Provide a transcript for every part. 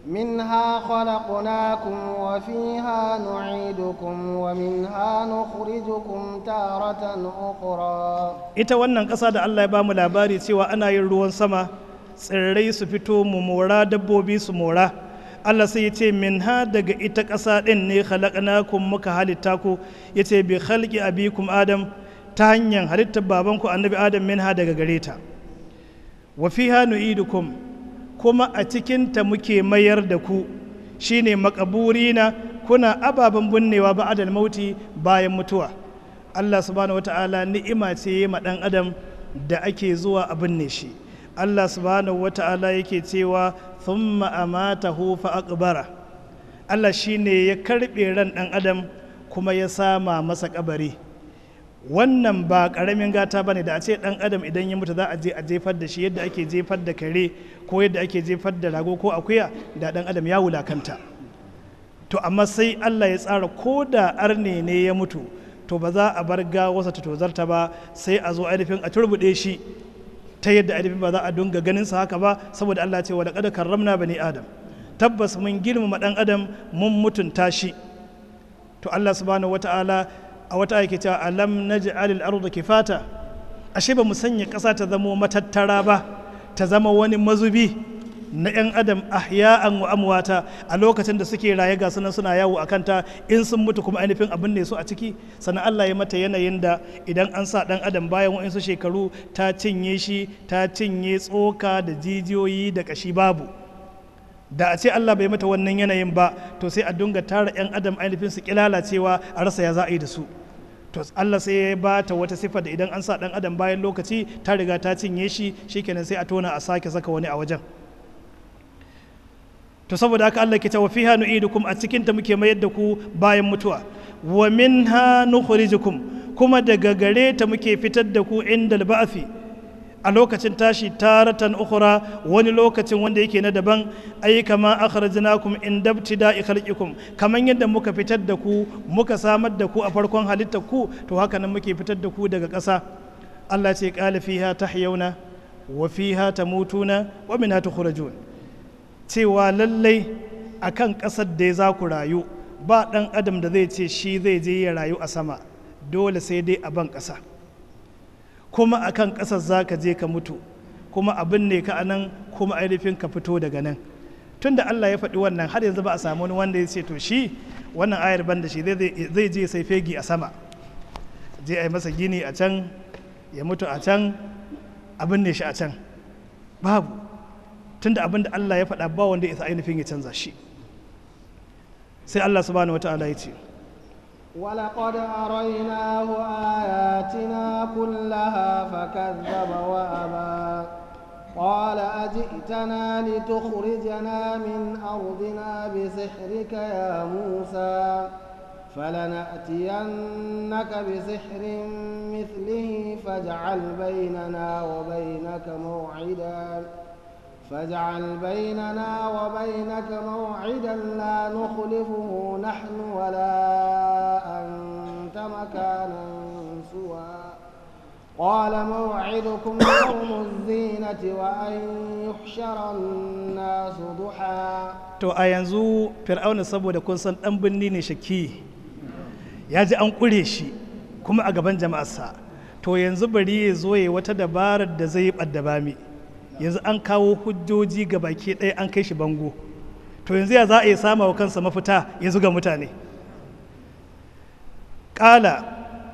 منها خلقناكم وفيها نعيدكم ومنها نخرجكم تارة أخرى ita wannan ƙasa da Allah ya bamu labari cewa ana yin ruwan sama tsirrai su fito mu mora dabbobi su mora Allah sai ya ce min ha daga ita ƙasa ɗin ne khalaqnakum muka halitta ku ya ce bi khalqi abikum adam ta hanyar halittar babanku annabi adam min ha daga gare ta wa fiha nu'idukum kuma a cikinta muke mayar da ku shine makaburina kuna ababen binnewa ba'adal mauti bayan mutuwa Allah subhanahu wata'ala ni'ima ce ma dan adam da ake zuwa a binne shi Allah subhanahu wata'ala yake cewa thumma amatahu fa aqbara Allah shine ya karbe ran dan adam kuma ya sama masa kabari wannan ba karamin gata bane da a ce dan adam idan ya mutu za a je a jefar da shi yadda ake jefar da kare ko yadda ake jefar da rago ko akuya da dan adam ya wulakanta to amma sai Allah ya tsara ko da arne ne ya mutu to ba za a bar gawarsa ta tozarta ba sai a zo ainihin a turbuɗe shi ta yadda ainihin ba za a dunga ganin sa haka ba saboda Allah ce wa laqad karramna bani adam tabbas mun girmama dan adam mun mutunta shi to Allah subhanahu wataala a wata ake cewa alam naj'al al-ardha kifata ashe ba mu sanya ƙasa ta zama matattara ba ta zama wani mazubi na 'yan adam ahya'an wa amwata a lokacin da suke raye ga sunan suna yawo a kanta in sun mutu kuma ainihin abin ne su a ciki sannan Allah ya mata yanayin da idan an sa dan adam bayan wa'insu shekaru ta cinye shi ta cinye tsoka da jijiyoyi da kashi babu da a ce Allah bai mata wannan yanayin ba to sai a dunga tara 'yan adam ainihin su kilalacewa a rasa ya za a yi da su to Allah sai ya ba ta wata sifa da idan an sa dan adam bayan lokaci ta riga ta cinye shi shikenan sai a tona a sake saka wani a wajen to saboda haka Allah ke cewa fiha nu'idukum a cikin ta muke mayar da ku bayan mutuwa wa minha nukhrijukum kuma daga gare ta muke fitar da ku inda ba'fi a lokacin tashi taratan ukhra wani lokacin wanda yake na daban ai kama akhrajnakum in dabtida'i khalqikum kaman yadda muka fitar da ku muka samar da ku a farkon halittar ku to haka nan muke fitar da ku daga ƙasa Allah ce qala fiha tahyawna wa fiha tamutuna wa minha tukhrajun cewa lallai akan ƙasar da za ku rayu ba ɗan adam da zai ce shi zai je ya rayu a sama dole sai dai a ban ƙasa kuma akan ƙasar za ka je ka mutu kuma abin ne ka anan kuma ainihin ka fito daga nan tun da Allah ya faɗi wannan har yanzu ba a samu wani wanda ya ce to shi wannan ayar ban da shi zai je sai fegi a sama je a yi masa gini a can ya mutu a can abin ne shi a can babu tun da abin da Allah ya faɗa ba wanda ya isa ainihin ya canza shi sai Allah subhanahu wa ta'ala ya ce ولقد أريناه آياتنا كلها فكذب وأبى قال أجئتنا لتخرجنا من أرضنا بسحرك يا موسى فلنأتينك بسحر مثله فاجعل بيننا وبينك موعدا فاجعل بيننا وبينك موعدا لا نخلفه نحن ولا أنت مكانا سوى قال موعدكم يوم الزينة وأن يحشر الناس ضحى to a yanzu fir'auna saboda kun san dan binni ne shaki ya ji an kure shi kuma a gaban jama'arsa to yanzu bari ya zo ya wata dabarar da zai yi ɓadda bami yanzu an kawo hujjoji ga baki ɗaya an kai shi bango to yanzu ya za a yi sama wa kansa mafita ya zuga mutane ƙala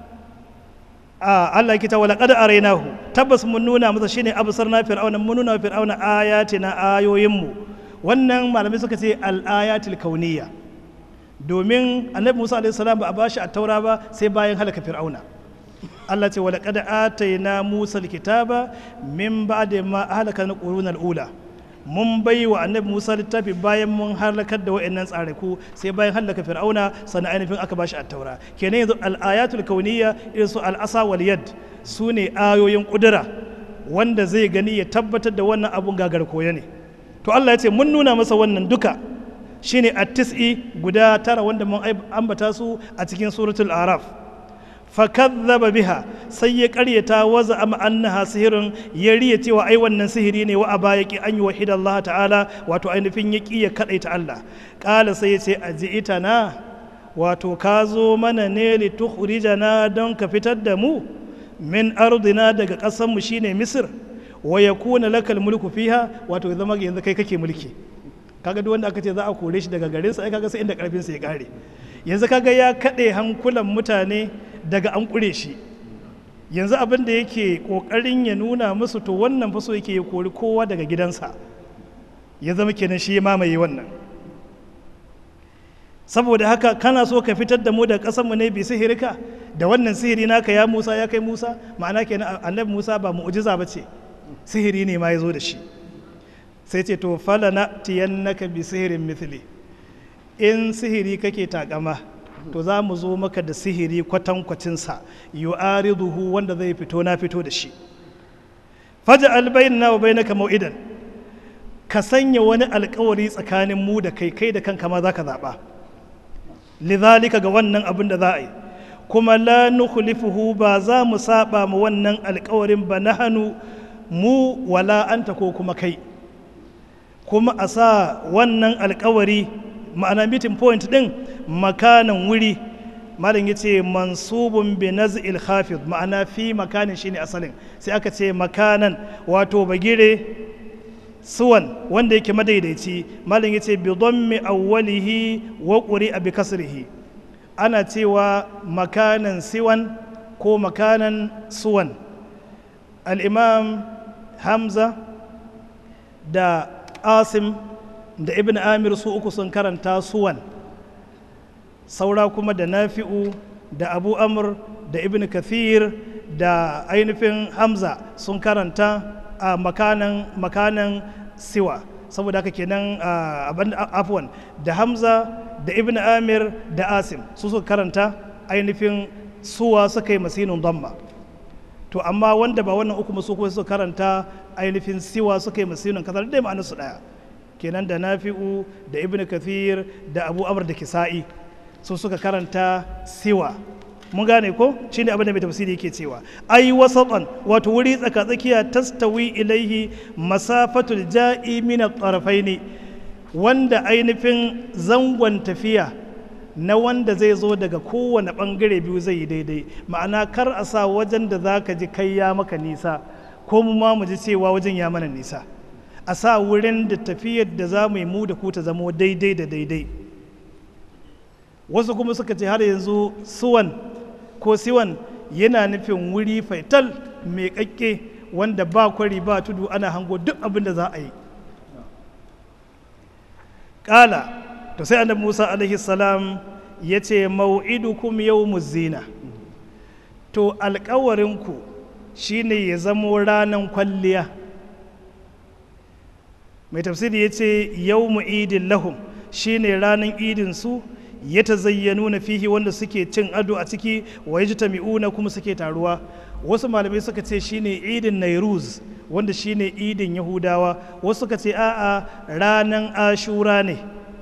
a Allah kita wala qad arainahu tabbas mun nuna masa shine absarna fir'auna mun nuna fir'auna ayatina ayoyinmu wannan malamai suka ce al-ayatil kauniyya domin annabi Musa alaihi salam ba a bashi a taura ba sai bayan halaka fir'auna Allah ce wala qad atayna Musa alkitaba min ba'di ma ahlaka al-qurun al-ula mun bai wa annabi Musa littafi bayan mun halakar da wayannan tsaraku sai bayan halaka fir'auna sannan ainihin aka bashi at-taura kenan yanzu al-ayatul kauniyya irin su al-asa wal yad su ne ayoyin kudura wanda zai gani ya tabbatar da wannan abun gagar koya ne to Allah ya ce mun nuna masa wannan duka shine at-tis'i guda tara wanda mun ambata su a cikin suratul araf fakazzaba biha sai ya karyata waza am annaha sihirin ya riya cewa ai wannan sihiri ne wa aba yaki an yi wahida Allah ta'ala wato ainihin ya ya kadaita Allah kala sai ya ce aji'ita na wato ka zo mana ne li tukhrijana don ka fitar da mu min ardina daga ƙasar mu shine Misir wa yakuna lakal mulku fiha wato zama yanzu kai kake mulki kaga duk wanda aka ce za a kore shi daga garinsa ai kaga sai inda karfin sa ya kare yanzu kaga ya kaɗe hankulan mutane daga an ƙure shi yanzu abin da yake ƙoƙarin ya nuna musu to wannan fa so yake ya kori kowa daga gidansa ya zama kenan shi ya mamaye wannan saboda haka kana so ka fitar da mu da ƙasarmu ne bi sihirka da wannan sihiri naka ya musa ya kai musa ma'ana kenan annabi musa ba mu'ujiza ba ce sihiri ne ma ya zo da shi sai ce to fala na tiyannaka bi sihirin mithli in sihiri kake takama to za mu zo maka da sihiri kwatankwacinsa yu'ariduhu wanda zai fito na fito da shi faja albayyana wa bainaka mau'idan ka sanya wani alkawari tsakanin mu da kai kai da kanka ma zaka zaba lidhalika ga wannan abin da za a yi kuma la nukhlifuhu ba za mu saba mu wannan alkawarin ba nahanu mu wala anta ko kuma kai kuma a sa wannan alkawari ma'ana meeting point din makanan wuri malam ya ce mansubun bi naz'il khafid ma'ana fi makanin shine asalin sai aka ce makanan wato bagire suwan wanda yake madaidaici malam ya ce bi dhammi awwalihi wa quri'a bi kasrihi ana cewa makanan siwan ko makanan suwan al-imam hamza da asim da ibn amir su uku sun karanta suwan saura kuma da nafi'u da abu amr da ibn kathir da ainihin hamza sun karanta a makanan makanan siwa saboda haka kenan afwan da hamza da ibn amir da asim su suka karanta ainihin suwa suka yi masinin damma to amma wanda ba wannan uku su kuma suka karanta ainihin siwa suka yi masinin kasar dai ma'anarsu daya kenan da nafi'u da ibn kathir da abu amr da kisa'i su suka karanta siwa mun gane ko shine abin da mai tafsiri yake cewa ai wasatan wato wuri tsaka tsakiya tastawi ilaihi masafatul ja'i min at-tarafaini wanda ainihin zangon tafiya na wanda zai zo daga kowane bangare biyu zai yi daidai ma'ana kar a sa wajen da za ka ji kai ya maka nisa ko mu ma mu ji cewa wajen ya mana nisa a sa wurin da tafiyar da za mu yi mu da ku ta zamo daidai da daidai wasu kuma suka ce har yanzu suwan ko siwan yana nufin wuri faital mai kakke wanda ba kwari ba tudu ana hango duk abin da za a yi ƙala to sai annabi musa alaihi salam ya ce mau'idukum yau zina to alkawarinku shine ya zamo ranar kwalliya mai tafsiri ya ce yau idin lahum shine ranar idin su ya ta zayyanu na fihi wanda suke cin ado a ciki wa ya ji tami'una kuma suke taruwa wasu malamai suka ce shine idin nairuz wanda shine idin yahudawa wasu suka ce a'a ranar ashura ne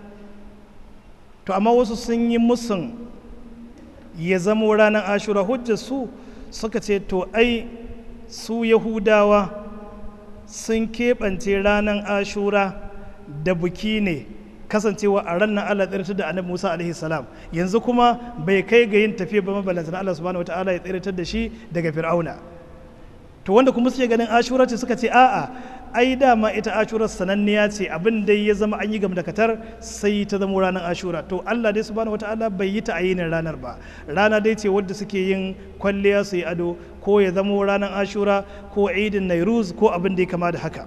to amma wasu sun yi musun ya zamo ranar ashura hujjar su suka ce to ai su yahudawa sun keɓance ranar ashura da buki ne kasancewa a ranar Allah tsirtar da annabi Musa alaihi salam yanzu kuma bai kai ga yin tafiya ba mabalanta Allah subhanahu wataala ya tsirtar da shi daga fir'auna to wanda kuma suke ganin ashura ce suka ce a'a ai dama ita ashura sananniya ce abin da ya zama an yi gam da katar sai ta zama ranar ashura to Allah dai subhanahu wataala bai yi ta ayinin ranar ba rana dai ce wadda suke yin kwalliya su yi ado ko ya zama ranar ashura ko idin nairuz ko abin da ya kama da haka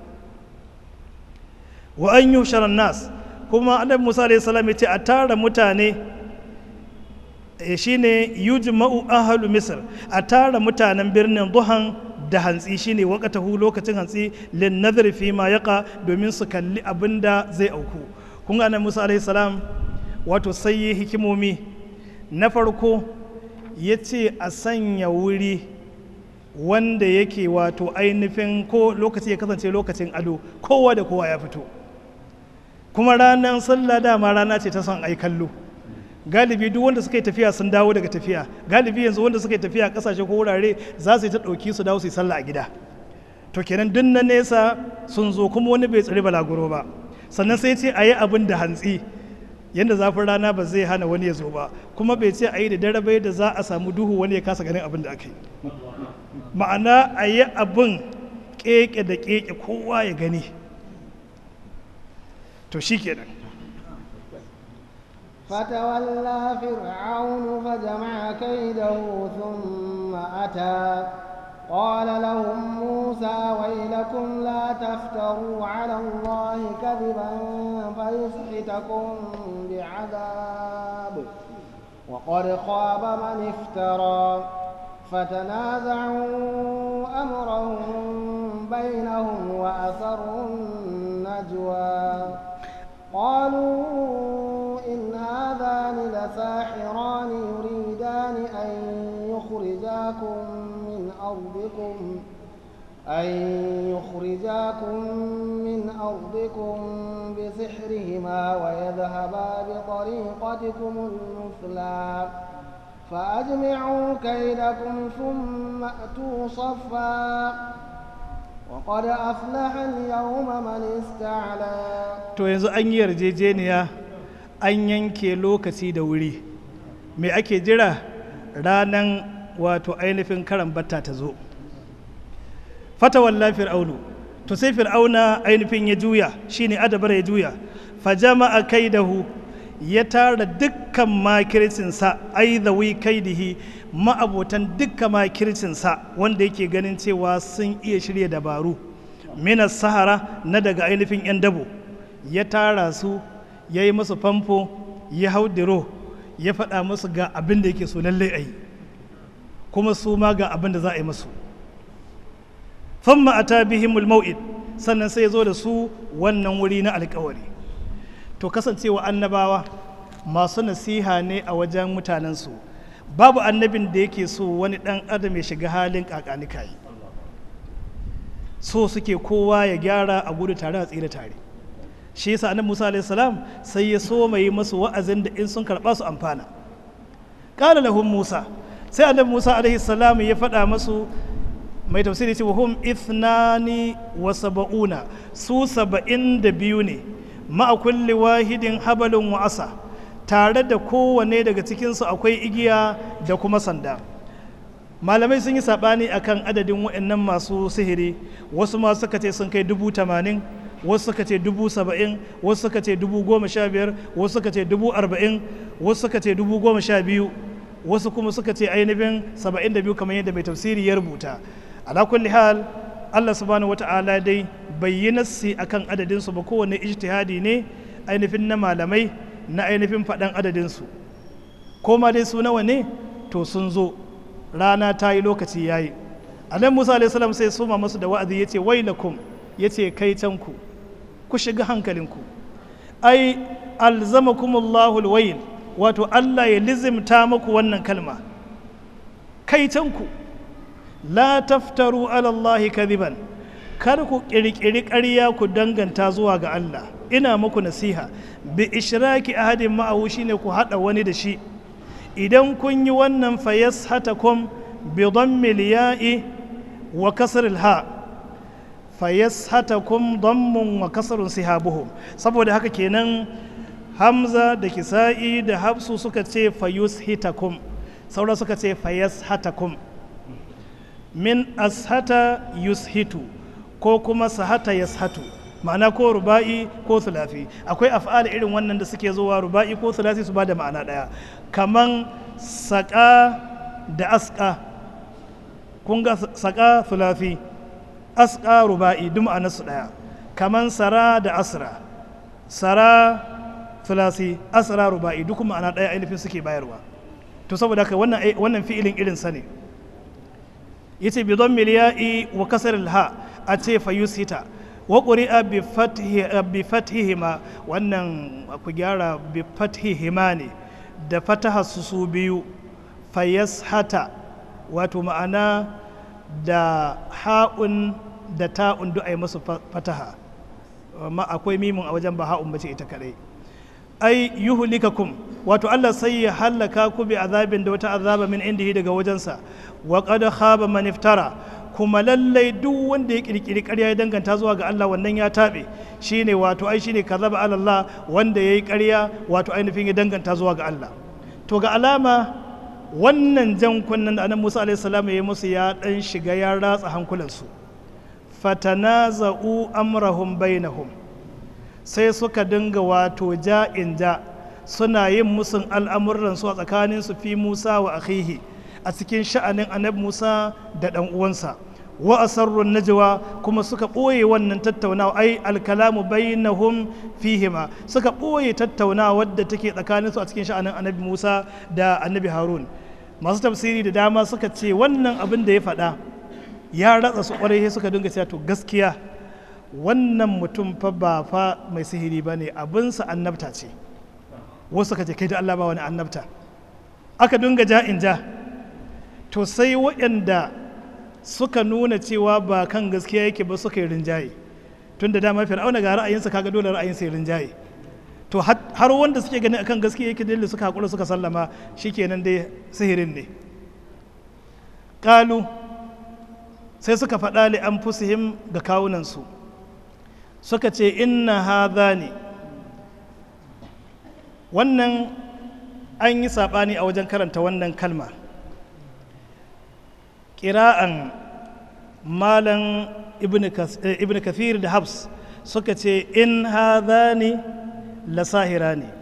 wa an yi nas kuma annabi musa alayhi salam ya ce a tara mutane shine yujma'u ahlu misr a tara mutanen birnin duhan da hantsi shine wakatahu lokacin hantsi lin nazari fi ma yaqa domin su kalli abin da zai auku kun ga annabi musa alayhi salam wato sai yi hikimomi na farko ya ce a sanya wuri wanda yake wato ainihin ko lokaci ya kasance lokacin ado kowa da kowa ya fito kuma ranar sallah dama rana ce ta son ai kallo galibi duk wanda suka yi tafiya sun dawo daga tafiya galibi yanzu wanda suka yi tafiya kasashe ko wurare za su yi ta ɗauki su dawo su yi sallah a gida to kenan duk na nesa sun zo kuma wani bai tsiri balaguro ba sannan sai ce a yi abin da hantsi yadda zafin rana ba zai hana wani ya zo ba kuma bai ce a yi da dare bai da za a samu duhu wani ya kasa ganin abin da aka yi ma'ana a yi abin keke da keke kowa ya gani to shi kenan فتولى فرعون فجمع كيده ثم أتى قال لهم موسى ويلكم لا تفتروا على الله كذبا فيسحتكم بعذاب وقد خاب من افترى فتنازعوا أمرهم بينهم وأسروا النجوى قالوا إن هذان لساحران يريدان أن يخرجاكم من أرضكم أن يخرجاكم من أرضكم بسحرهما ويذهبا بطريقتكم المثلى فأجمعوا كيدكم ثم أتوا صفا وقد أفلح اليوم من استعلى to yanzu an yi yarjejeniya an yanke lokaci da wuri me ake jira ranan wato ainihin karan batta ta zo fatawalla fir'aunu to sai fir'auna ainihin ya juya shine adabar ya juya fajama'a kaidahu ya tara dukkan makircinsa aizawi kaidihi ma'abotan dukkan makircinsa wanda yake ganin cewa sun iya shirya dabaru minas sahara na daga ainihin 'yan dabo ya tara su ya yi musu famfo ya hau diro ya faɗa musu ga abin da yake so lallai a yi kuma su ma ga abin da za a yi musu famma a ta bihimul mau'id sannan sai ya zo da su wannan wuri na alkawari to kasancewa annabawa masu nasiha ne a wajen mutanensu babu annabin da yake so wani ɗan adam ya shiga halin kakanikayi so suke kowa ya gyara a gudu tare a tsira tare shi yasa annabi Musa alaihi salam sai ya so mai masu wa'azin da in sun karba su amfana qala lahum Musa sai annabi Musa alaihi salam ya faɗa masu mai tafsiri ce hum ithnani wa sab'una su saba'in da biyu ne ma'a kulli wahidin habalun wa asa tare da kowane daga cikinsu akwai igiya da kuma sanda malamai sun yi saɓani akan adadin waɗannan masu sihiri wasu ma suka ce sun kai dubu tamanin wasu suka ce dubu saba'in wasu suka ce dubu goma sha biyar wasu suka ce dubu arba'in wasu suka ce dubu goma sha biyu wasu kuma suka ce ainihin saba'in da biyu kamar yadda mai tafsiri ya rubuta ala kulli hal allah subhanahu wata'ala dai bai yi nassi akan adadinsu ba kowane ijtihadi ne ainihin na malamai na ainihin faɗan adadinsu ko ma dai su nawa ne to sun zo rana ta yi lokaci ya yi anan musa alaihi sai suma masu da wa'azi ya ce wailakum ya ce kai canku ku shiga hankalinku ai alzamakumullahu alwayl wato Allah ya lizimta muku wannan kalma kai canku la taftaru ala Allah kadiban kar ku kirkiri ƙarya ku danganta zuwa ga Allah ina muku nasiha bi ishraki ahadin ma'ahu shine ku hada wani da shi idan kun yi wannan fayas hatakum bi dhammil ya'i wa kasril ha' fayyashatakum dammun wa kasarun sihabuhum saboda haka kenan hamza da kisa'i da hafsu suka ce fayushitakum saura suka ce fayyashatakum min ashata yushitu ko kuma sahata yashatu ma'ana ko ruba'i ko sulafi akwai af'ala irin wannan da suke zuwa ruba'i ko sulafi su ba da ma'ana ɗaya kaman saƙa da aska kun ga saƙa sulafi aska ruba'i duk ma'anarsu ɗaya kaman sara da asra sara filasi asra ruba'i duk ma'ana ɗaya ainihin suke bayarwa to saboda haka wannan wannan fi'ilin irin sa ne yace bi don miliya'i wa kasar ha a ce fa yusita wa quri'a bi fathi bi fathihima wannan ku gyara bi fathihima ne da fataha su su biyu fayashata wato ma'ana da ha'un da ta'un duk a yi masu fataha amma akwai mimin a wajen ba ha'un bace ita kadai ai yuhlikakum wato Allah sai ya hallaka ku bi azabin da wata azaba min indihi daga wajensa wa qad khaba man iftara kuma lallai duk wanda ya kirkiri ƙarya ya danganta zuwa ga Allah wannan ya taɓe shine wato ai shine kazaba ala Allah wanda yayi ƙarya wato ainihin ya danganta zuwa ga Allah to ga alama wannan jan kunnen da annabi Musa alaihi salam ya musu ya dan shiga ya ratsa hankulansu fatanaza'u amrahum bainahum sai suka dinga wato ja'in ja suna yin musun al'amuransu a tsakaninsu fi Musa wa akhihi a cikin sha'anin annabi Musa da ɗan uwansa wa asarrun najwa kuma suka ɓoye wannan tattaunawa ai alkalamu bainahum fihima suka ɓoye tattaunawa wadda take tsakaninsu a cikin sha'anin annabi Musa da annabi Harun masu tafsiri da dama suka ce wannan abin da ya faɗa ya ratsa su ƙwarai suka dinga cewa to gaskiya wannan mutum fa ba fa mai sihiri ba ne abinsa annabta ce wasu suka ce kai da Allah ba wani annabta aka dinga ja in ja to sai waɗanda suka nuna cewa ba kan gaskiya yake ba suka yi rinjaye tun da dama fir'auna ga ra'ayinsa kaga dole ra'ayinsa ya rinjaye to har wanda suke ganin akan gaskiya yake dole suka haƙura suka sallama shikenan dai sihirin ne ƙalu sai suka faɗa li an fusihim ga kawunansu suka ce inna hadha ne wannan an yi saɓani a wajen karanta wannan kalma ƙira'an malan ibn kathir da habs suka ce in hadhani la sahira ne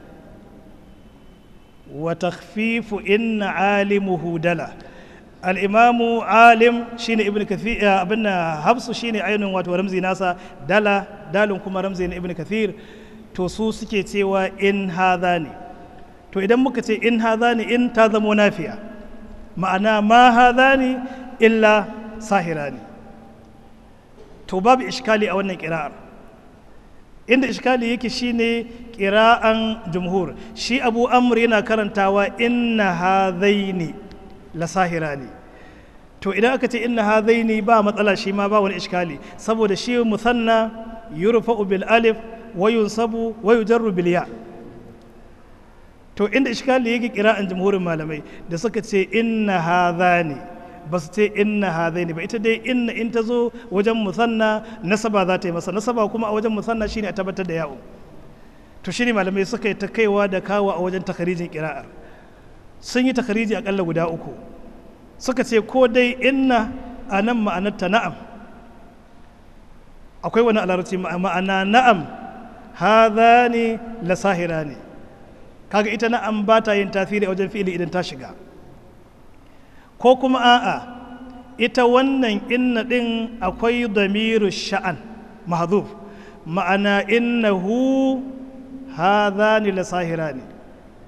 wa takhfifu inna alimuhu dala al'imamu alim shine ibn kathir abin habsu shine ainihin wato ramzi nasa dala dalin kuma ramzi na ibn kathir to su suke cewa in hadhani to idan muka ce in hadhani in ta zamo nafiya ma'ana ma hadhani illa sahirani to babu ishkali a wannan kira'ar inda ishkali yake shine kira'an jumhur shi abu amr yana karantawa inna hadhaini la sahirani to idan aka ce inna hadhaini ba matsala shi ma ba wani ishkali saboda shi musanna yurfa'u bil alif wa yunsabu wa yujarru bil ya to inda ishkali yake kira'an jumhurin malamai da suka ce inna hadhani ba su ce inna hadaini ba ita dai inna in ta zo wajen musanna nasaba za ta yi masa nasaba kuma a wajen musanna shine a tabbatar da yawo to shine malamai suka yi ta kaiwa da kawo a wajen takarijin kira'ar sun yi takariji akalla guda uku suka ce ko dai inna a nan ma'anarta na'am akwai wani alarci ma'ana na'am hadhani la sahira ne kaga ita na'am ba ta yin tasiri a wajen fi'ili idan ta shiga ko kuma a'a ita wannan inna ɗin akwai damiru sha'an mahzuf ma'ana innahu hadhani la sahira ne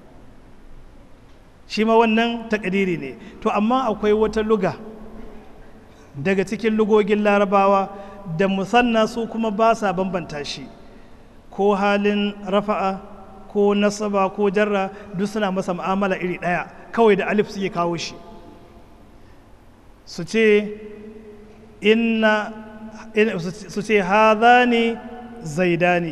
shi ma wannan takadiri ne to amma akwai wata luga daga cikin lugogin larabawa da musanna su kuma ba sa bambanta shi ko halin rafa'a ko nasaba ko jarra duk suna masa mu'amala iri ɗaya kawai da alif suke kawo shi su ce inna su ce hadhani zaidani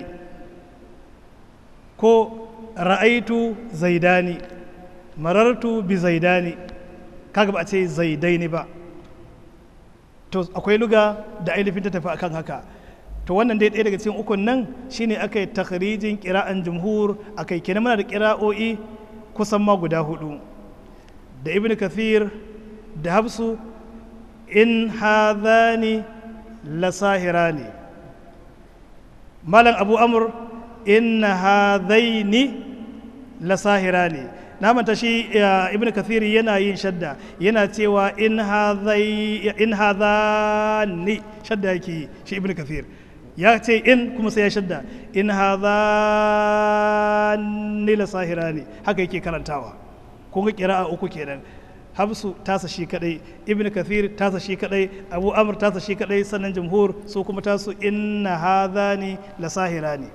ko ra'aitu zaidani marartu bi zaidani kaga ba a ce zaidaini ba to akwai luga da ainihin ta tafi akan haka to wannan dai ɗaya daga cikin ukun nan shine aka yi takharijin kira'an jumhur akai kenan muna da kira'o'i kusan ma guda hudu da ibn kathir da hafsu in hadhani lasahirani malam abu amur in hadhaini lasahirani na manta shi ibn kathir yana yin shadda yana cewa in hadhai in hadhani shadda yake shi ibn kathir ya ce in kuma sai ya shadda in hadhani lasahirani haka yake karantawa kun ga kira'a uku kenan habsu tasa shi kadai ibn kathir tasa shi kadai abu amr tasa shi kadai sannan jumhur su kuma tasu inna hadhani la sahirani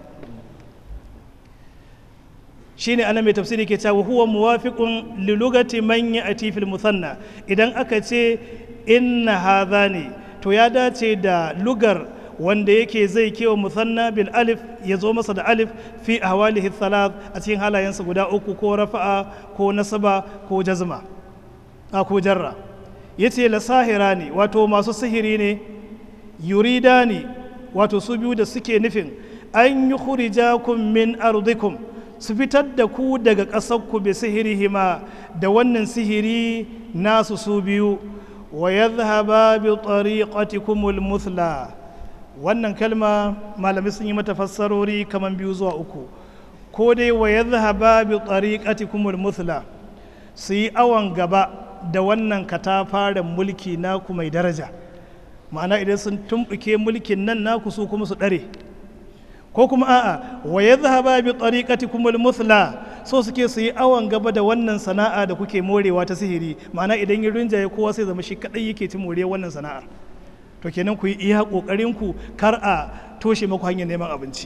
shine ana mai tafsiri ke cewa huwa muwafiqun li lugati man ya'ti fil musanna idan aka ce inna hadhani to ya dace da lugar wanda yake zai kewa musanna bil alif ya zo masa da alif fi ahwalihi thalath a cikin halayensa guda uku ko rafa'a ko nasaba ko jazma a ko jarra yace la sahira ne wato masu sihiri ne yurida ne wato su biyu da suke nufin an yi khurijakum min ardikum su fitar da ku daga ƙasarku bi sihirihima da wannan sihiri nasu su biyu wa yadhhaba bi tariqatikumul muthla wannan kalma malamai sun yi mata fassarori kaman biyu zuwa uku ko dai wa yadhhaba bi tariqatikumul muthla su yi awon gaba da wannan katafaren mulki naku mai daraja ma'ana idan sun tumɓuke mulkin nan naku su kuma su ɗare ko kuma a'a wa ya zahaba bi tariqatikum al-muthla so suke su yi awon gaba da wannan sana'a da kuke morewa ta sihiri ma'ana idan yin rinjaye kowa sai zama shi kadai yake ci more wannan sana'ar to kenan ku yi iya kokarin ku kar a toshe maku hanyar neman abinci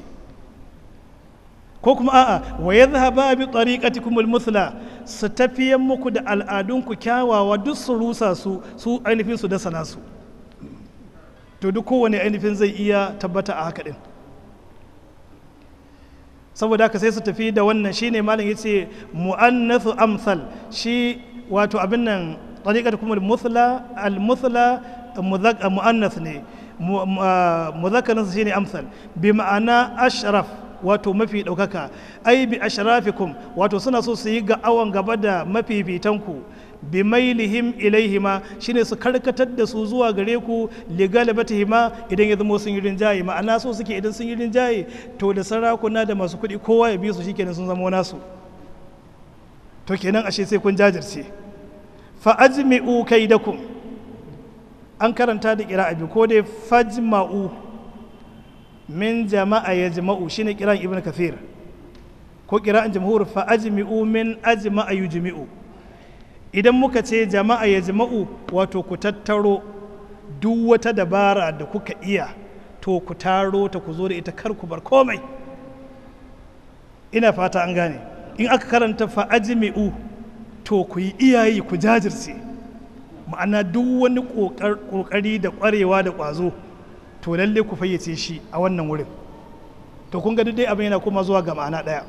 ko kuma a'a wa ya zahaba bi tariqatikum al-muthla su tafiyan muku da al'adunku kyawawa duk su rusa su su ainihin su da sana su to duk kowane ainihin zai iya tabbata a haka din saboda haka sai su tafi da wannan shine malam yace mu'annathu amsal shi wato abin nan tariqat kuma al-muthla al-muthla mu'annath ne mudhakkarin shine amsal bi ma'ana ashraf wato mafi ɗaukaka ai bi ashrafikum wato suna so su yi ga awon gaba da mafifitanku bi mailihim ilaihima shine su karkatar da su zuwa gare ku ligalibatihima idan ya zama sun yi rinjaye ma'ana so suke idan sun yi rinjaye to da sarakuna da masu kuɗi kowa ya bi su shikenan sun zama nasu to kenan ashe sai kun jajirce fa ajmi'u kaidakum an karanta da kira abi ko dai fajma'u min jama'a yajma'u shine kiran ibn kathir ko kira'an jamhur fa ajmi'u min ajma'a yujmi'u idan muka ce jama'a ya jama'u wato ku tattaro duk wata dabara da kuka iya to ku taro ta ku zo da ita kar ku bar komai ina fata an gane in aka karanta fa'ajimi'u to ku yi iyayi ku jajirce ma'ana duk wani ƙoƙari da ƙwarewa da ƙwazo to lalle ku fayyace shi a wannan wurin to kun ga dai abin yana kuma zuwa ga ma'ana ɗaya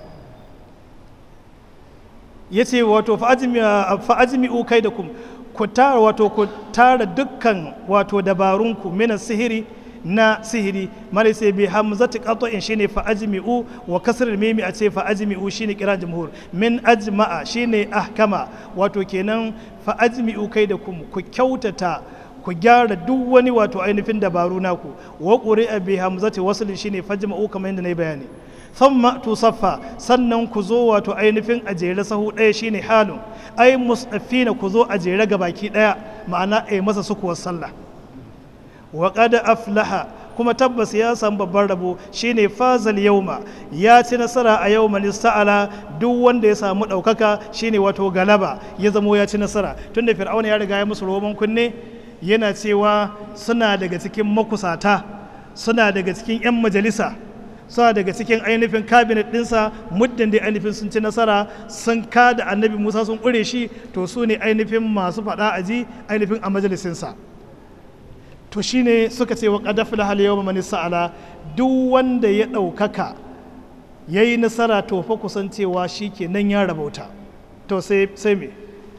ya ce wato fa'ajimi'u kai da kum ku tara wato ku tara dukkan wato dabarunku mina sihiri na sihiri mara sai bi hamzati qat'in shine fa'ajmi'u wa kasr mimi a ce fa'ajmi'u shine kira jumhur min ajma'a shine ahkama wato kenan fa'ajmi'u kai da kum ku kyautata ku gyara duk wani wato ainihin dabaru naku wa quri'a bi hamzati wasl shine fajma'u kamar yadda na yi bayani thumma tusaffa sannan ku zo wato ainihin a jere sahu ɗaya shine halun ai musafina ku zo a jere ga baki ɗaya ma'ana ai masa sukuwar sallah wa qad aflaha kuma tabbas ya samu babban rabo shine fazal yauma ya ci nasara a yau sta'ala duk wanda ya samu ɗaukaka shine wato galaba ya zamo ya ci nasara tunda fir'auna ya riga ya musu roman kunne yana cewa suna daga cikin makusata suna daga cikin 'yan majalisa suna daga cikin ainihin kabinet ɗinsa muddin da ainihin sun ci nasara sun kada annabi musa sun ƙure shi to su ne ainihin masu faɗa a ji ainihin a majalisinsa to shine suka ce wa ƙadafila hal yau mani sa'ala duk wanda ya ɗaukaka ya yi nasara to fa kusancewa shi ke nan ya rabauta to sai me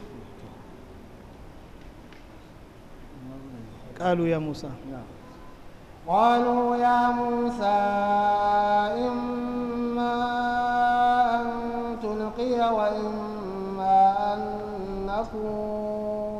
ƙalu ya musa قالوا يا موسى إما أن تلقي وإما أن نخوض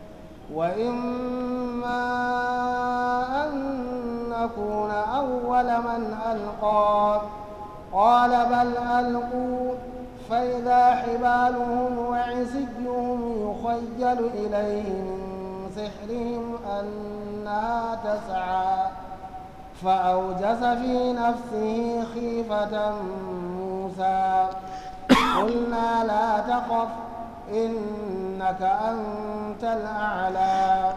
وإما أن نكون أول من ألقى قال بل ألقوا فإذا حبالهم وعصيهم يخيل إليه من سحرهم أنها تسعى فأوجس في نفسه خيفة موسى قلنا لا تخف إنك أنت الأعلى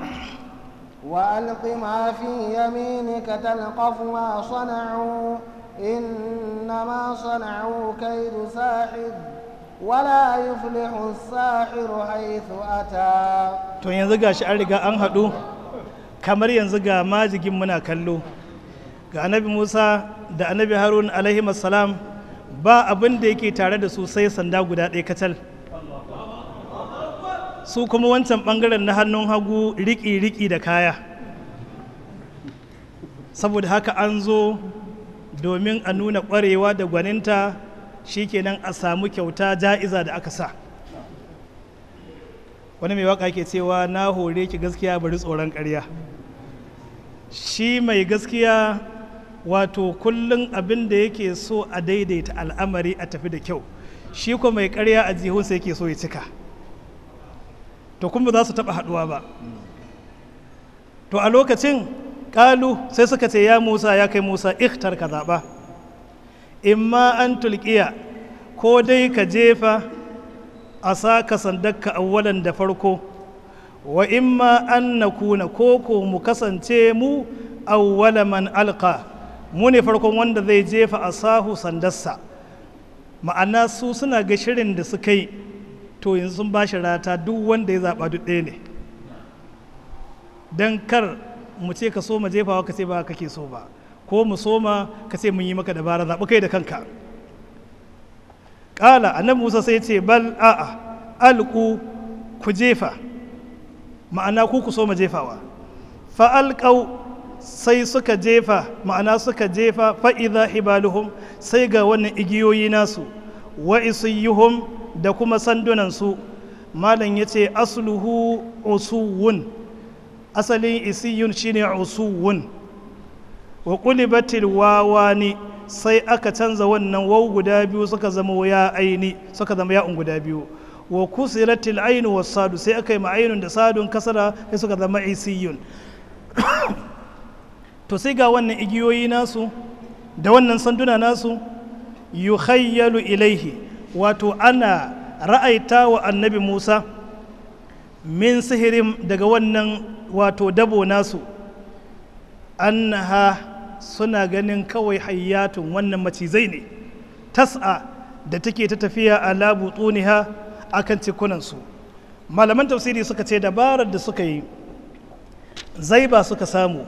وألق ما في يمينك تلقف ما صنعوا إنما صنعوا كيد ساحر ولا يفلح الساحر حيث أتى to yanzu ga shi an riga an haɗu kamar yanzu ga majigin muna kallo ga annabi musa da annabi harun alaihi salam ba abin da yake tare da su sai sanda guda ɗaya kacal su kuma wancan ɓangaren na hannun hagu riƙi-riƙi da kaya saboda haka an zo domin a nuna ƙwarewa da gwaninta shikenan a samu kyauta ja'iza da aka sa wani mai waka ke cewa na hore ki gaskiya bari tsoron ƙarya shi mai gaskiya wato kullum abin da yake so a daidaita al'amari a tafi da kyau shi ko mai ƙarya a jihunsa yake so ya cika to kuma za su taɓa haɗuwa ba to a lokacin ƙalu sai suka ce ya musa ya kai musa ikhtar ka zaɓa imma an tulkiya ko dai ka jefa a sa ka sandakka awwalan da farko wa imma an na kuna koko mu kasance mu awwala man alka mu ne farkon wanda zai jefa a sahu sandarsa ma'ana su suna ga shirin da suka yi to yanzu sun ba shi rata duk wanda ya zaɓa duk ɗaya ne don kar mu ce ka so ma jefawa ka ce ba kake so ba ko mu soma ka ce mun yi maka dabara zaɓi kai da kanka ƙala annabi musa sai ce bal a'a alku ku jefa ma'ana ku ku soma jefawa fa'alƙau sai suka jefa ma'ana suka jefa fa'iza hibaluhum sai ga wannan igiyoyi nasu wa isiyuhum da kuma sandunansu malam ya ce asluhu usuwun asalin isiyun shine usuwun wa ƙulibatil wawani sai aka canza wannan wau guda biyu suka zama ya aini suka zama ya'un guda biyu wa kusiratil ainu was sadu sai aka yi ma'ainun da sadun kasara sai suka zama isiyun to sai ga wannan igiyoyi nasu da wannan sanduna nasu yukhayyalu ilaihi wato ana ra'aita wa annabi Musa min sihirin daga wannan wato dabo nasu annaha suna ganin kawai hayyatun wannan macizai ne tas'a da take ta tafiya a labutuniha akan cikunansu malaman tafsiri suka ce dabarar da suka yi zaiba suka samu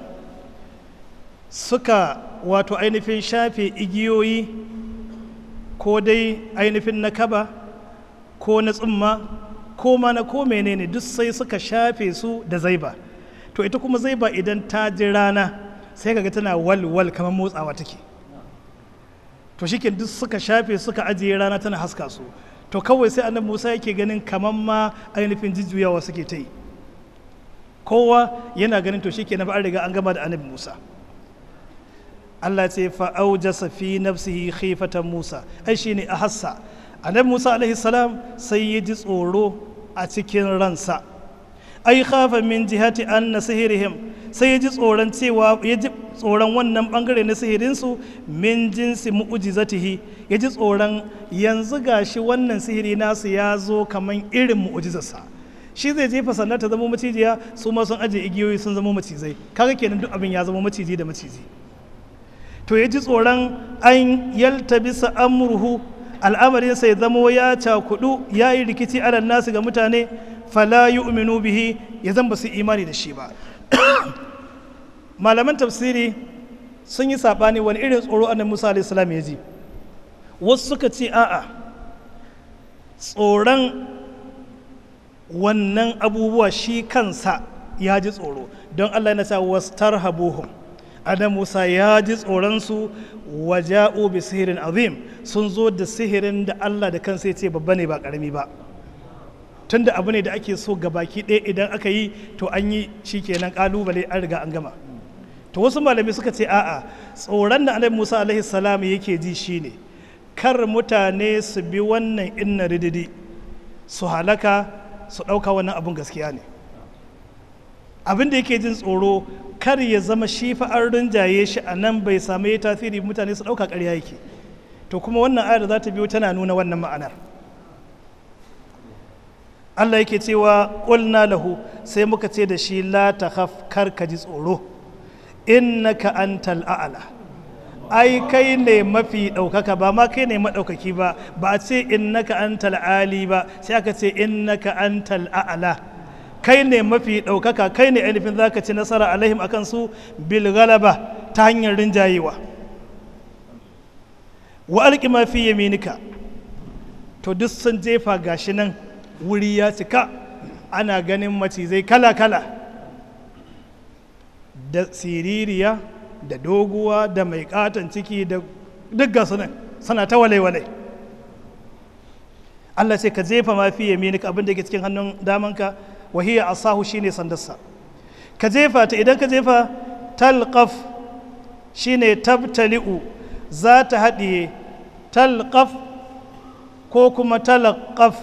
suka wato ainihin shafe igiyoyi ko dai ainihin na kaba ko na tsumma ko ma na ko menene duk sai suka shafe su da zaiba to ita kuma zaiba idan ta ji rana sai kaga tana walwal kamar motsawa take to shi duk suka shafe suka ajiye rana tana haska su to kawai sai annabi musa yake ganin kamar ma ainihin jujjuyawa suke ta yi kowa yana ganin to shi ke an riga an gama da annabi musa allah ce fa'aujasa fi nafsihi khifatan musa ai shi ne a hassa annabi musa alaihi salam sai ya ji tsoro a cikin ransa ai khafa min jihati an na sihirihim sai ya ji tsoron cewa ya ji tsoron wannan bangare na sihirinsu min jinsi mu'ujizatihi ya ji tsoron yanzu gashi wannan sihiri nasu ya zo kaman irin mu'ujizarsa shi zai jefa sannan ta zama macijiya su ma sun aje igiyoyi sun zama macizai kaga kenan duk abin ya zama maciji da maciji to ya ji tsoron an yalta bisa amurhu al'amarinsa ya zama ya cakudu ya yi rikici alal nasu ga mutane fala yu'minu bihi ya zan ba su imani da shi ba malaman tafsiri sun yi saɓani wani irin tsoro annabi musa alaihi salam ya ji wasu suka ce a'a tsoron wannan abubuwa shi kansa ya ji tsoro don allah na sa wastar habuhum adam musa ya ji tsoronsu waja'u bi sihirin azim sun zo da sihirin da allah da kansa ya ce babba ne ba karami ba tunda abu ne da ake so ga baki ɗaya idan aka yi to an yi shi kenan kalubale an riga an gama to wasu malami suka ce a'a tsoron da annabi musa alaihi salam yake ji shine kar mutane su bi wannan inna rididi su halaka su ɗauka wannan abun gaskiya ne abin da yake jin tsoro kar ya zama shi fa an rinjaye shi a nan bai samu ya tasiri mutane su ɗauka ƙarya yake to kuma wannan ayar za ta biyo tana nuna wannan ma'anar Allah yake cewa ƙulna lahu sai muka ce da shi la ta kar ka ji tsoro innaka antal a'la ai kai ne mafi ɗaukaka ba ma kai ne maɗaukaki ba ba a ce innaka antal ali ba sai aka ce innaka antal a'la kai ne mafi ɗaukaka kai ne ainihin za ka ci nasara alaihim akan su bil galaba ta hanyar rinjayewa wa alƙi ma fi yaminika to duk sun jefa gashi nan wuri ya cika ana ganin macizai kala-kala da siririya da doguwa da mai katon ciki da duk gasu nan suna ta walai-walai Allah ce ka jefa ma fi yaminika abin da ke cikin hannun damanka wahiya asahu shine sandarsa ka jefa ta idan ka jefa talqaf shine tabtali'u za ta haɗiye talqaf ko kuma talqaf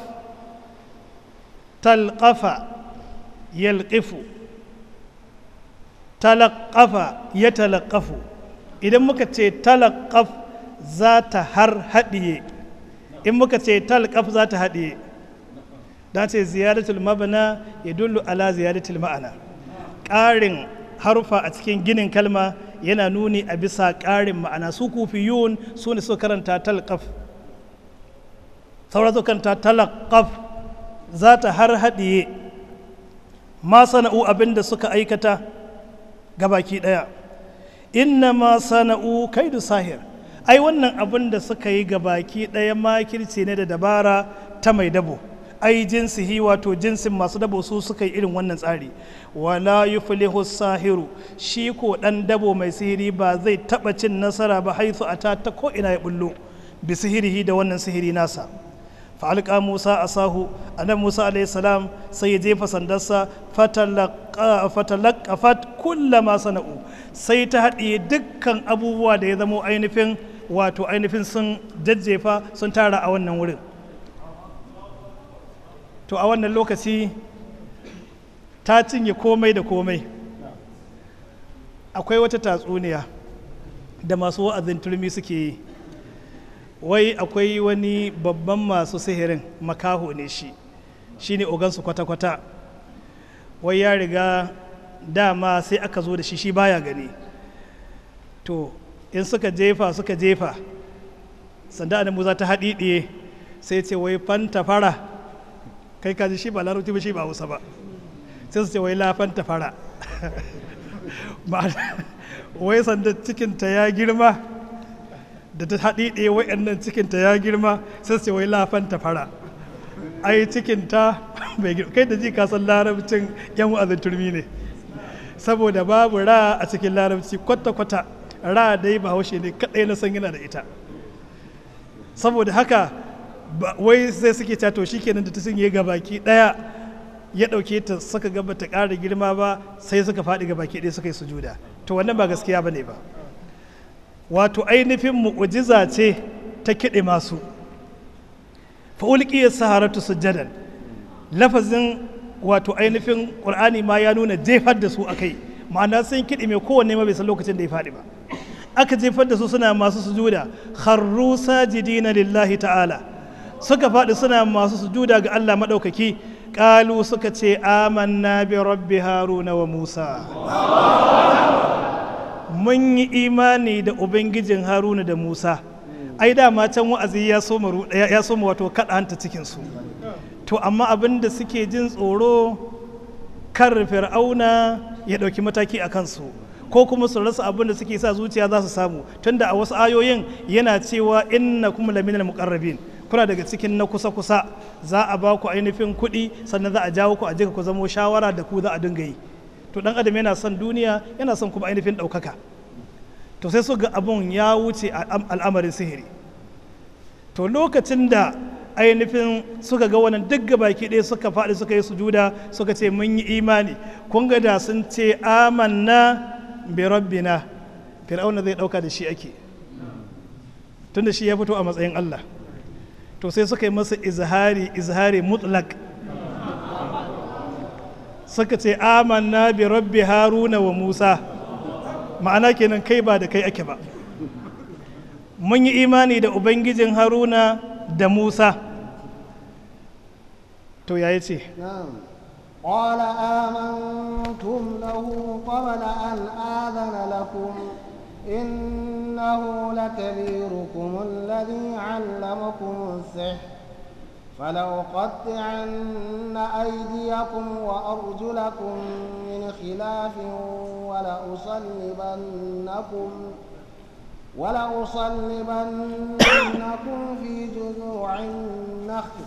talqafa yalqifu talaqafa ya talaqafu idan muka ce talaqaf za ta har haɗiye in muka ce talqaf za ta haɗiye da ce ziyaratul mabana ya dullu ala ziyaratul ma'ana ƙarin harufa a cikin ginin kalma yana nuni a bisa ƙarin ma'ana su kufiyun su ne suka karanta talqaf sauran suka karanta talaqaf za ta har haɗiye ma sana'u abin da suka aikata gabaki ɗaya inna ma sana'u kaidu sahir ai wannan abin da suka yi gabaki ɗaya makirci ne da dabara ta mai dabo ai jinsihi wato jinsin masu dabo su suka yi irin wannan tsari wala yuflihu sahiru shi ko dan dabo mai sihiri ba zai taba cin nasara ba haithu ata ta ko ina ya bullo bi sihirihi da wannan sihiri nasa fa alqa musa asahu annabi musa alayhi salam sai ya jefa sandarsa fatalaqa fatalaqafat kullama sana'u sai ta haɗiye dukkan abubuwa da ya zamo ainihin wato ainihin sun jajjefa sun tara a wannan wurin to a wannan lokaci ta cinye komai da komai akwai wata tatsuniya da masu wa'azin turmi suke yi wai akwai wani babban masu sihirin makaho ne shi shi ne ogansu kwata-kwata wai ya riga dama sai aka zo da shi shi baya gani to in suka jefa suka jefa sanda da muza ta haɗiɗiye sai ce wai fanta fara kai kaji shi ba larabci ba shi ba hausa ba sai su ce wai lafanta fara wai sanda cikinta ya girma da ta haɗi ɗaya wa'annan cikinta ya girma sai su ce wai lafanta fara ai cikinta bai girma kai da ji ka san larabcin yan wa'azin turmi ne saboda babu ra a cikin larabci kwata-kwata ra dai ba haushe ne kaɗai na san yana da ita saboda haka wai sai suke cewa to shikenan da ta cinye ga baki daya ya dauke ta suka ga bata ƙara girma ba sai suka faɗi ga baki ɗaya suka yi sujuda to wannan ba gaskiya bane ba wato ainihin mu'ujiza ce ta kiɗe masu fa ulqiya saharatu sujadan lafazin wato ainihin qur'ani ma ya nuna jefar da su akai ma'ana sun kiɗe mai kowanne ma bai san lokacin da ya faɗi ba aka jefar da su suna masu sujuda kharru sajidina lillahi ta'ala suka faɗi suna masu sujuda ga Allah maɗaukaki ƙalu suka ce amanna bi rabbi haruna wa musa mun yi imani da ubangijin haruna da musa ai dama can wa'azi ya soma ya soma wato kaɗa hanta cikinsu to amma abin da suke jin tsoro kar fir'auna ya ɗauki mataki a kansu ko kuma su rasa abin da suke sa zuciya za su samu tunda a wasu ayoyin yana cewa inna kuma laminal muqarrabin kuna daga cikin na kusa-kusa za a ba ku ainihin kuɗi sannan za a jawo ku a jika ku zamo shawara da ku za a dinga yi to dan adam yana son duniya yana son kuma ainihin ɗaukaka to sai su ga abun ya wuce al'amarin sihiri to lokacin da ainihin suka ga wannan duk baki ɗaya suka faɗi suka yi sujuda suka ce mun yi imani kun ga da sun ce amanna bi rabbina fir'auna zai ɗauka da shi ake tunda shi ya fito a matsayin Allah to sai suka yi masa izhari izhari mutlak suka ce amanna bi rabbi haruna wa musa ma'ana kenan kai ba da kai ake ba mun yi imani da ubangijin haruna da musa to ya ce قال آمنتم له قبل أن آذن لكم إنه لكبيركم الذي علمكم السحر فلأقطعن أيديكم وأرجلكم من خلاف ولأصلبنكم ولأصلبنكم في جذوع النخل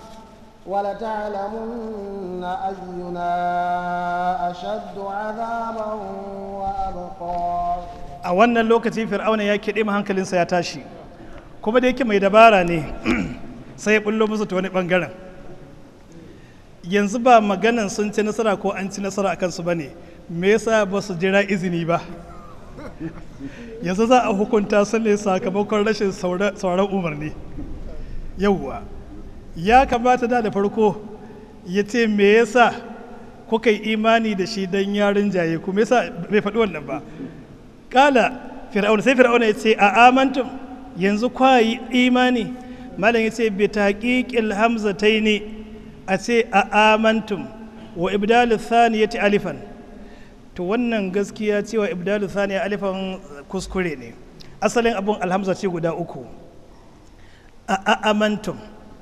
ولتعلمن أينا أشد عذابا وأبقى a wannan lokaci fir'auna ya kiɗe ma hankalinsa ya tashi kuma da yake mai dabara ne sai ya bullo musu ta wani ɓangaren yanzu ba maganan sun ci nasara ko an ci nasara a kansu ba ne me yasa ba su jira izini ba yanzu za a hukunta su ne sakamakon rashin sauran umarni yauwa ya kamata da da farko ya ce me yasa kuka yi imani da shi don yarin jaye ku me yasa bai faɗi wannan ba kala fir'auna sai fir'auna ya ce a amantum yanzu kwa yi imani malam ya ce bi taqiqil hamzataini a ce a amantum wa ibdalu thaniyati alifan to wannan gaskiya cewa ibdalu thaniya alifan kuskure ne asalin abun alhamza ce guda uku a amantum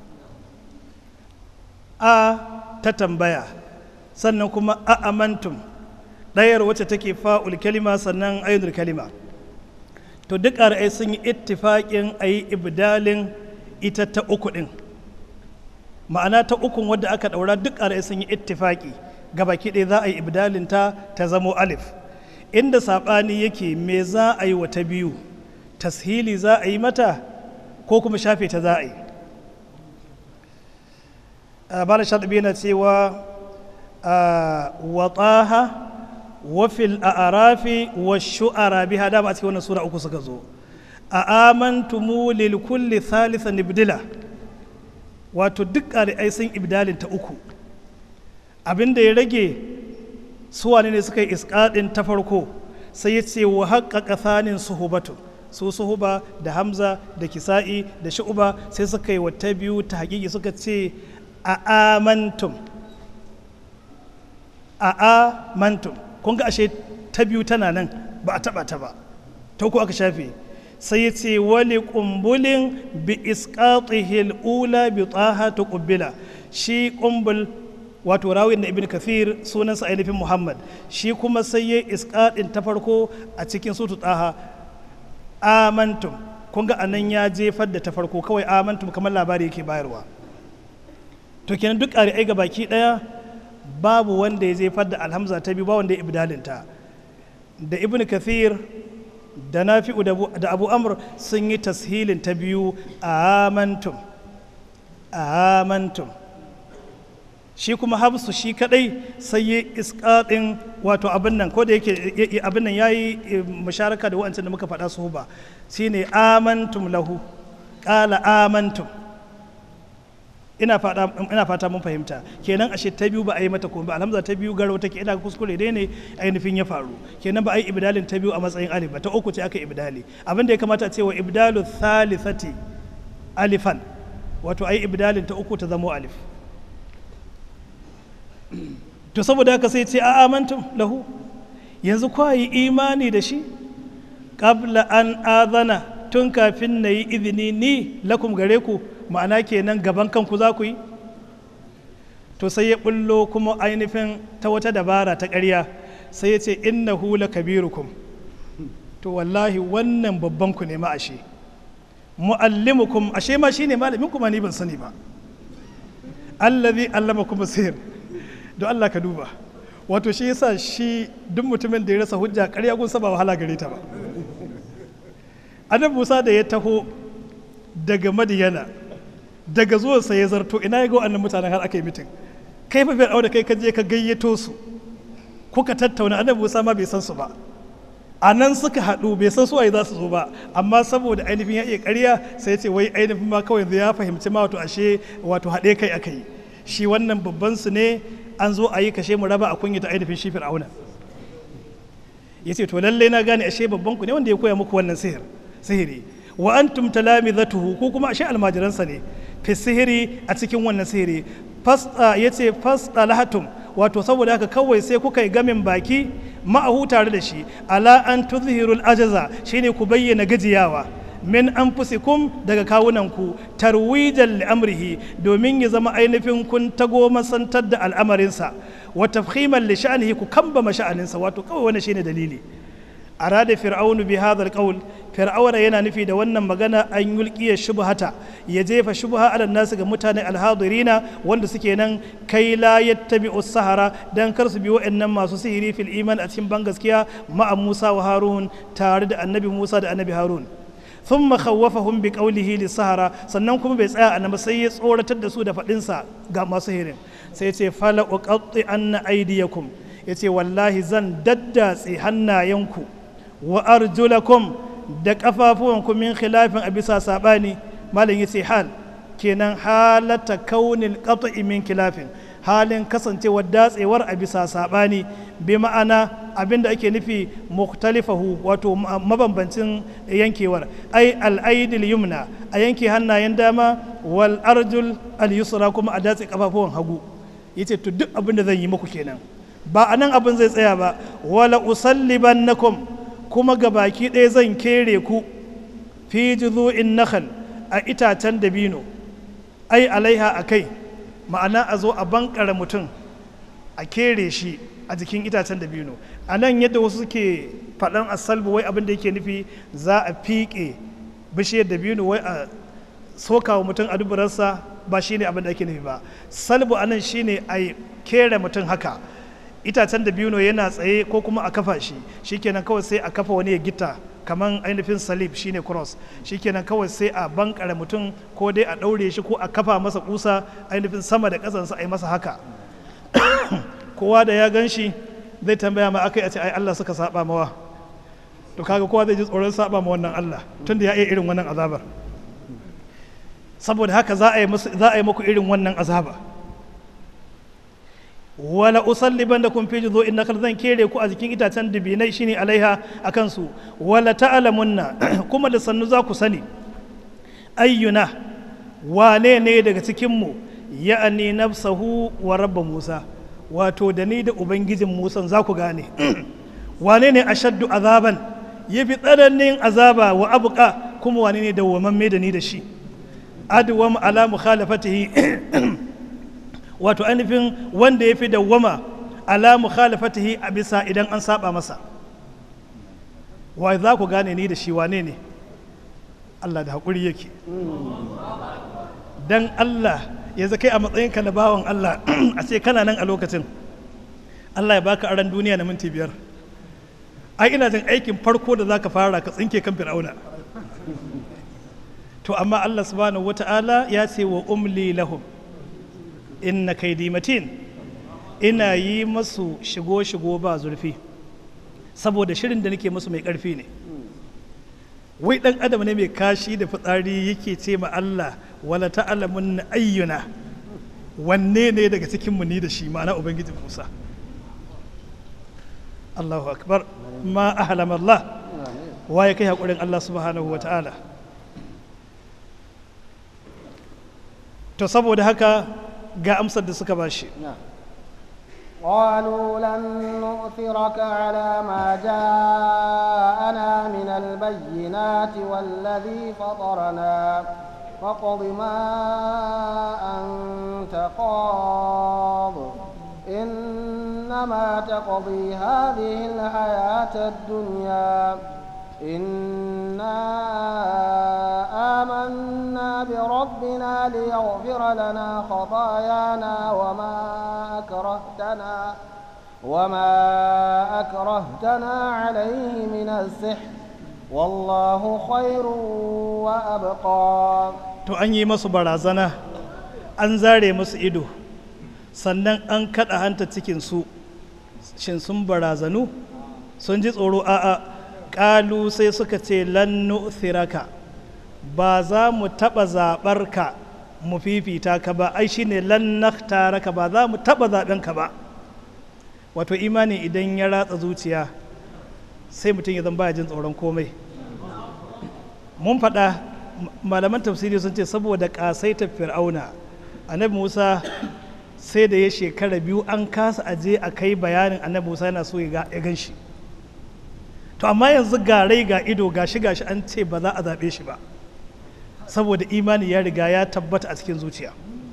a ta tambaya sannan kuma a amantum ɗayar wacce take fa'ul kalima sannan ayyudul kalima to duk ra'ayi sun yi ittifaƙin a yi ibdalin ita ta uku ɗin ma'ana ta ukun wadda aka ɗaura duk ra'ayi sun yi ittifaƙi baki ɗaya za a yi ibdalin ta ta zamo alif inda saɓani yake me za a yi wa ta biyu tashili za a yi mata ko kuma shafe ta za a yi bala shaɗabi yana cewa wataha wafil a'arafi wa shu'ara biha dama a cikin wannan sura uku suka zo a amantumu lil kulli thalithan ibdila wato duk ƙari'ai sun ibdalin ta uku abin da ya rage suwane ne suka yi isƙaɗin ta farko sai ya ce wa haƙaƙa tsanin suhubatu su suhuba da hamza da kisa'i da shu'uba sai suka yi wata biyu ta haƙiƙi suka ce a amantum a amantum kun ga ashe ta biyu tana nan ba a taɓa ta ba ta uku aka shafe sai ya ce wali kumbulin bi isqatihil ula bi taha tuqbila shi kumbul wato rawin na ibn kathir sunansa ainihin muhammad shi kuma sai ya isqatin ta farko a cikin sutu taha amantum kun ga anan ya jefar da ta farko kawai amantum kamar labari yake bayarwa to kenan duk ƙari'ai ga baki ɗaya babu wanda ya jefar da alhamza ta biyu ba wanda ya ibdalinta da ibn kathir da nafi'u da abu amr sun yi tashilin ta biyu amantum amantum shi kuma habsu shi kadai sai yi iskaɗin wato abin nan ko da yake abin nan ya yi musharaka da wa'ancin da muka faɗa su ba shine amantum lahu ƙala amantum ina fata mun fahimta kenan ashe ta biyu ba a yi mata kuma ba alhamza ta biyu garo take ina kuskure dai ne ainihin ya faru kenan ba a yi ibdalin ta biyu a matsayin alif ba ta uku ce aka ibdali abin da ya kamata a ce wa ibdalu thalithati alifan wato a yi ibdalin ta uku ta zamo alif to saboda haka sai ce a amantum lahu yanzu kwa yi imani da shi qabla an azana tun kafin na yi izini ni lakum gare ku ma'ana kenan gaban kanku za ku yi to sai ya bullo kuma ainihin ta wata dabara ta ƙarya sai ya ce inna hula kabirukum to wallahi wannan babban ku ne ma ashe mu'allimukum ashe ma shine malamin kuma ni ban sani ba allazi allama kuma sihir don Allah ka duba wato shi yasa shi duk mutumin da ya rasa hujja ƙarya gunsa ba wahala gare ta ba annabi Musa da ya taho daga Madiyana daga zuwansa ya zarto ina ya ga wannan mutanen har aka yi mitin kai fa fir'au da kai ka je ka gayyato su kuka tattauna annabi Musa ma bai san su ba a nan suka haɗu bai san su waye za su zo ba amma saboda ainihin ya iya ƙarya sai ce wai ainihin ma kawai ya fahimci ma wato ashe wato haɗe kai aka yi shi wannan babban su ne an zo a yi kashe mu raba a kunyata ainihin shi fir'auna ya ce to lalle na gane ashe babban ku ne wanda ya koya muku wannan sihir sihiri wa antum talamizatuhu ko kuma ashe almajiransa ne fi sihiri a cikin wannan sihiri fasta yace fasta lahatum wato saboda haka kawai sai kuka yi gamin baki ma'ahu tare da shi ala an tuzhirul ajaza shine ku bayyana gajiyawa min anfusikum daga kawunanku tarwijan li amrihi domin ya zama ainihin kun tago masantar da al'amarinsa wa tafhiman li sha'anihi ku kambama sha'aninsa wato kawai wannan shine dalili arada fir'aunu bi hadha alqawl fir'auna yana nufi da wannan magana an yulqiya shubhata ya jefa shubha ala nasu ga mutane alhadirina wanda suke nan kai la yattabi'u sahara dan kar su bi wa'annan masu sihiri fil iman a cikin ban gaskiya ma'a Musa wa Harun tare da annabi Musa da annabi Harun thumma khawwafahum bi qawlihi lis sahara sannan kuma bai tsaya annabi sai ya tsoratar da su da fadinsa ga masu sihirin sai ya ce fala uqatti anna aydiyakum yace wallahi zan daddatse hannayenku wa arjulakum da kafafuwanku min khilafin a bisa sabani malam yace hal kenan halata kaunin qat'i min khilafin halin kasancewar datsewar a bisa sabani bi ma'ana abinda ake nufi muktalifahu wato mabambancin yankewar ai al'aidil yumna a yanke hannayen dama wal arjul al yusra kuma a datse kafafuwan hagu yace to duk abin da zan yi muku kenan ba anan abin zai tsaya ba wala usallibannakum kuma ga baki ɗaya zan kere ku fi juzu'in nakhal a itacen dabino ai alaiha a kai ma'ana a zo a bankara mutum a kere shi a jikin itacen dabino a nan yadda wasu suke faɗan asalbu wai abin da yake nufi za a fiƙe bishiyar dabino wai a soka wa mutum a duburarsa ba shine abin da ake nufi ba salbu a nan shine a kere mutum haka itacen da biyu yana tsaye ko kuma a kafa shi shikenan kawai sai a kafa wani ya gita kamar ainihin salib shine cross shikenan kawai sai a bankare mutum ko dai a ɗaure shi ko a kafa masa kusa ainihin sama da ƙasansa a yi masa haka kowa da ya gan shi zai tambaya ma aka yi a ce ai Allah suka saba mawa to kaga kowa zai ji tsoron saba ma wannan Allah tunda ya iya irin wannan azabar saboda haka za a yi muku irin wannan azaba wala usalliban da kun fi juzo in nakal zan kere ku a jikin itacen dubinai shine alaiha a kansu wala ta'lamunna kuma da sannu za ku sani ayyuna wane ne daga cikin mu ya'ani nafsahu wa rabba musa wato da ni da ubangijin musan za ku gane wane ne ashaddu azaban ya fi tsananin azaba wa abuka kuma wane ne dawwamamme da ni da shi adwam ala mukhalafatihi wato ainihin wanda ya fi dawwama ala mukhalafatihi a bisa idan an saba masa wa za ku gane ni da shi wane ne Allah da haƙuri yake dan Allah ya kai a matsayinka na bawan Allah a ce kana nan a lokacin Allah ya baka aran duniya na minti biyar ai ina jin aikin farko da zaka fara ka tsinke kan fir'auna to amma Allah subhanahu wata'ala ya ce wa umli lahum inna kaidi matin ina yi masu shigo-shigo ba zurfi saboda shirin da nake musu mai ƙarfi ne wai ɗan adam ne mai kashi da fitsari yake ce ma Allah wala ta'alamun ayyuna wanne ne daga cikin mu ni da shi ma'ana ubangijin Musa Allahu akbar ma ahlam Allah wa ya kai haƙurin Allah subhanahu wa ta'ala to saboda haka ga amsar da suka bashi قالوا لن نؤثرك على ما جاءنا من البينات والذي فطرنا فاقض ما أنت قاض إنما تقضي هذه الحياة الدنيا إنا آمنا بربنا ليغفر لنا خطايانا وما أكرهتنا وما أكرهتنا عليه من السحر والله خير وأبقى to an yi masu barazana an zare musu ido sannan an kaɗa hanta cikinsu shin sun barazanu sun ji tsoro a'a ƙalu sai suka ce lannu thiraka ba za mu taɓa zaɓar ka mu fifita ka ba ai shine lannakta ka ba za mu taɓa zaɓen ka ba wato imani idan ya ratsa zuciya sai mutum ya zan baya jin tsoron komai mun faɗa malaman tafsiri sun ce saboda ƙasaita fir'auna annabi musa sai da ya shekara biyu an kasa aje a kai bayanin annabi musa yana so ya gan shi to amma yanzu ga rai ga ido ga shi ga shi an ce ba za a zaɓe shi ba saboda imani ya riga ya tabbata a cikin zuciya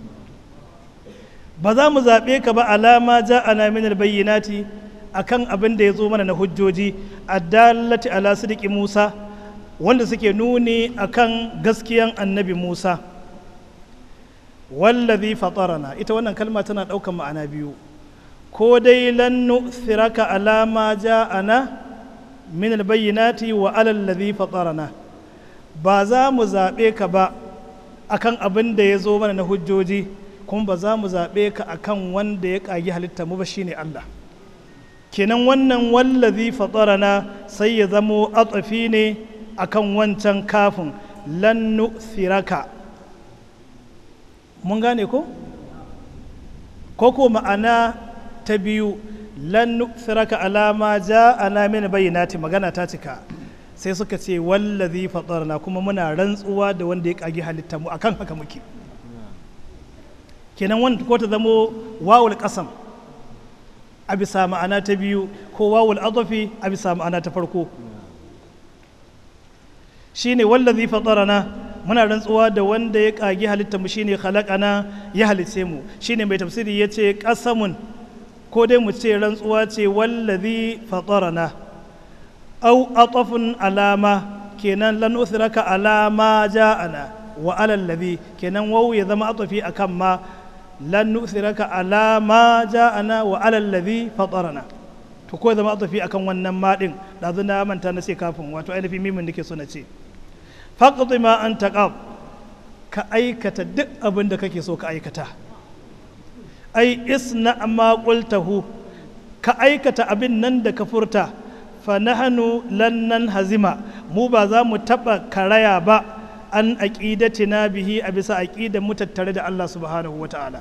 ba za mu zaɓe ka ba alama ja ana min albayyinati akan abin da ya zo mana na hujjoji addallati ala sidiki Musa wanda suke nuni akan gaskiyan annabi Musa wallazi fatarana ita wannan kalma tana ɗaukan ma'ana biyu ko dai lan nu'thiraka ala ma ja'ana min albayyinati wa ala allazi fatarana ba za mu zaɓe ka ba akan abin da ya zo mana na hujjoji kuma ba za mu zaɓe ka akan wanda ya ƙagi halitta mu ba shine Allah kenan wannan wallazi fatarana sai ya zamo atsafi ne akan wancan kafin lan nu'thiraka mun gane ko ko ko ma'ana ta biyu lan nu'thiraka alama ja'ana min bayyinati magana ta cika sai suka ce wallazi fatarna kuma muna rantsuwa da wanda ya kage halitta mu akan haka muke kenan wanda ko ta zamo wawul qasam a bisa ma'ana ta biyu ko wawul adafi a bisa ma'ana ta farko shine wallazi fatarana muna rantsuwa da wanda ya kage halitta mu shine khalaqana ya halice mu shine mai tafsiri yace qasamun ko dai mu ce rantsuwa ce wallazi fatarana au atafun alama kenan lan uthraka alama ja'ana wa alal ladhi kenan wawu ya zama atafi akan ma lan nu'thiraka ala ma ja'ana wa ala alladhi fatarana to ko zama atafi akan wannan ma din dazu na manta na ce kafin wato ainihin mimin nake so na ce faqdi ma anta qab ka aikata duk abin da kake so ka aikata ai isna ma qultahu ka aikata abin nan da ka furta fa nahnu lan nan hazima mu ba za mu taba karaya ba an aqidatina bihi a bisa aqidan mu tattare da Allah subhanahu wata'ala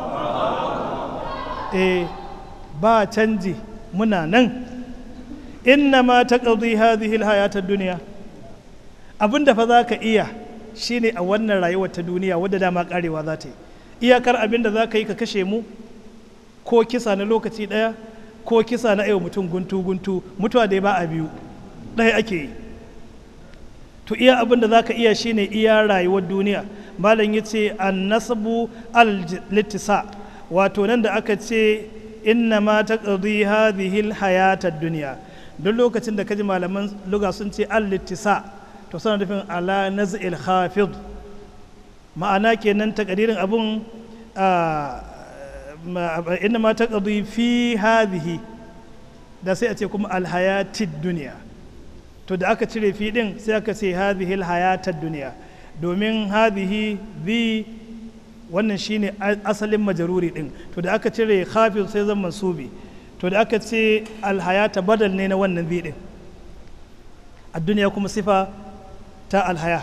eh ba canji muna nan inna ma taqdi hadhihi alhayatad dunya abinda fa zaka iya shine a wannan rayuwar ta duniya wadda dama karewa za ta yi iyakar abinda za ka yi ka kashe mu ko kisa na lokaci ɗaya ko kisa na yau mutum guntu guntu mutuwa dai ba a biyu ɗaya ake yi to iya abin da za ka iya shine iya rayuwar duniya malam ya ce an nasabu al-littisa wato nan da aka ce inna ma ta ƙarfi hadhihi hayatar duniya duk lokacin da kaji malaman luga sun ce al-littisa to suna nufin ala naz'il khafid ma'ana kenan takadirin abun inna ma ta ƙarfi fi hadhihi da sai a ce kuma al-hayatid duniya to da aka cire fi din sai aka ce hadhihi alhayatad duniya domin hadhihi bi wannan shine asalin majaruri din to da aka cire khafiz sai zan mansubi to da aka ce alhayata badal ne na wannan bi din a duniya kuma sifa ta alhaya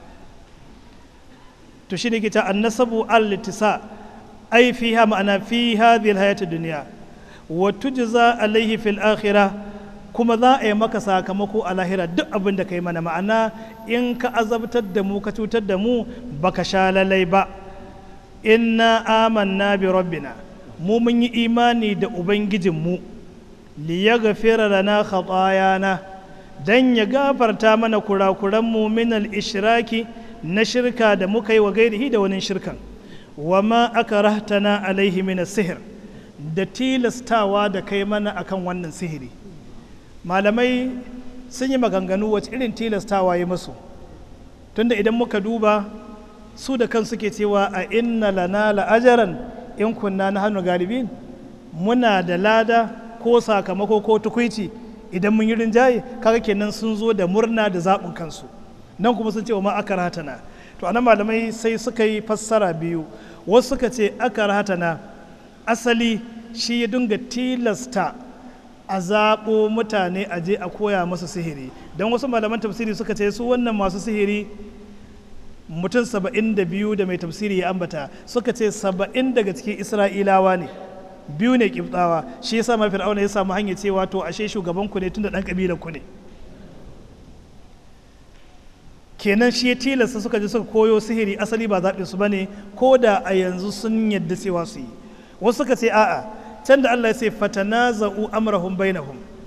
to shine ke ta annasabu al-litisa ai fiha ma'ana fi hadhihi alhayatad duniya wa tujza alaihi fil akhirah kuma za a yi maka sakamako a lahira duk abin da ka yi mana ma'ana in ka azabtar da mu ka cutar da mu baka sha lalai ba inna amanna bi rabbina mu mun yi imani da ubangijinmu li ya gafira lana khatayana dan ya gafarta mana kurakuran mu min al ishraki na shirka da muka yi wa gairihi da wani shirkan wa ma akrahtana alaihi min sihir da tilastawa da kai mana akan wannan sihiri malamai sun yi maganganu wacce irin tilastawa ya masu tunda idan muka duba su da kan suke cewa a inna lana la'ajaran in kunna na hannu galibin muna da lada ko sakamako ko tukwici idan mun yi rinjaye kaga kenan sun zo da murna da zaɓin kansu nan kuma sun ce wa ma aka rahatana to anan malamai sai suka yi fassara biyu wasu suka ce aka rahatana asali shi ya dinga tilasta a zaɓo mutane a je a koya masu sihiri don wasu malaman tafsiri suka ce su wannan masu sihiri mutum saba'in da biyu da mai tafsiri ya ambata suka ce saba'in daga cikin isra'ilawa ne biyu ne kibtawa shi yasa ma fir'auna ya samu hanyar cewa to ashe shugaban ku ne tunda dan kabilar ku ne kenan shi ya tilasta suka je suka koyo sihiri asali ba zaɓin su bane ko da a yanzu sun yadda cewa su yi wasu suka ce a'a can da Allah ya ce fatanaza'u amrahum bainahum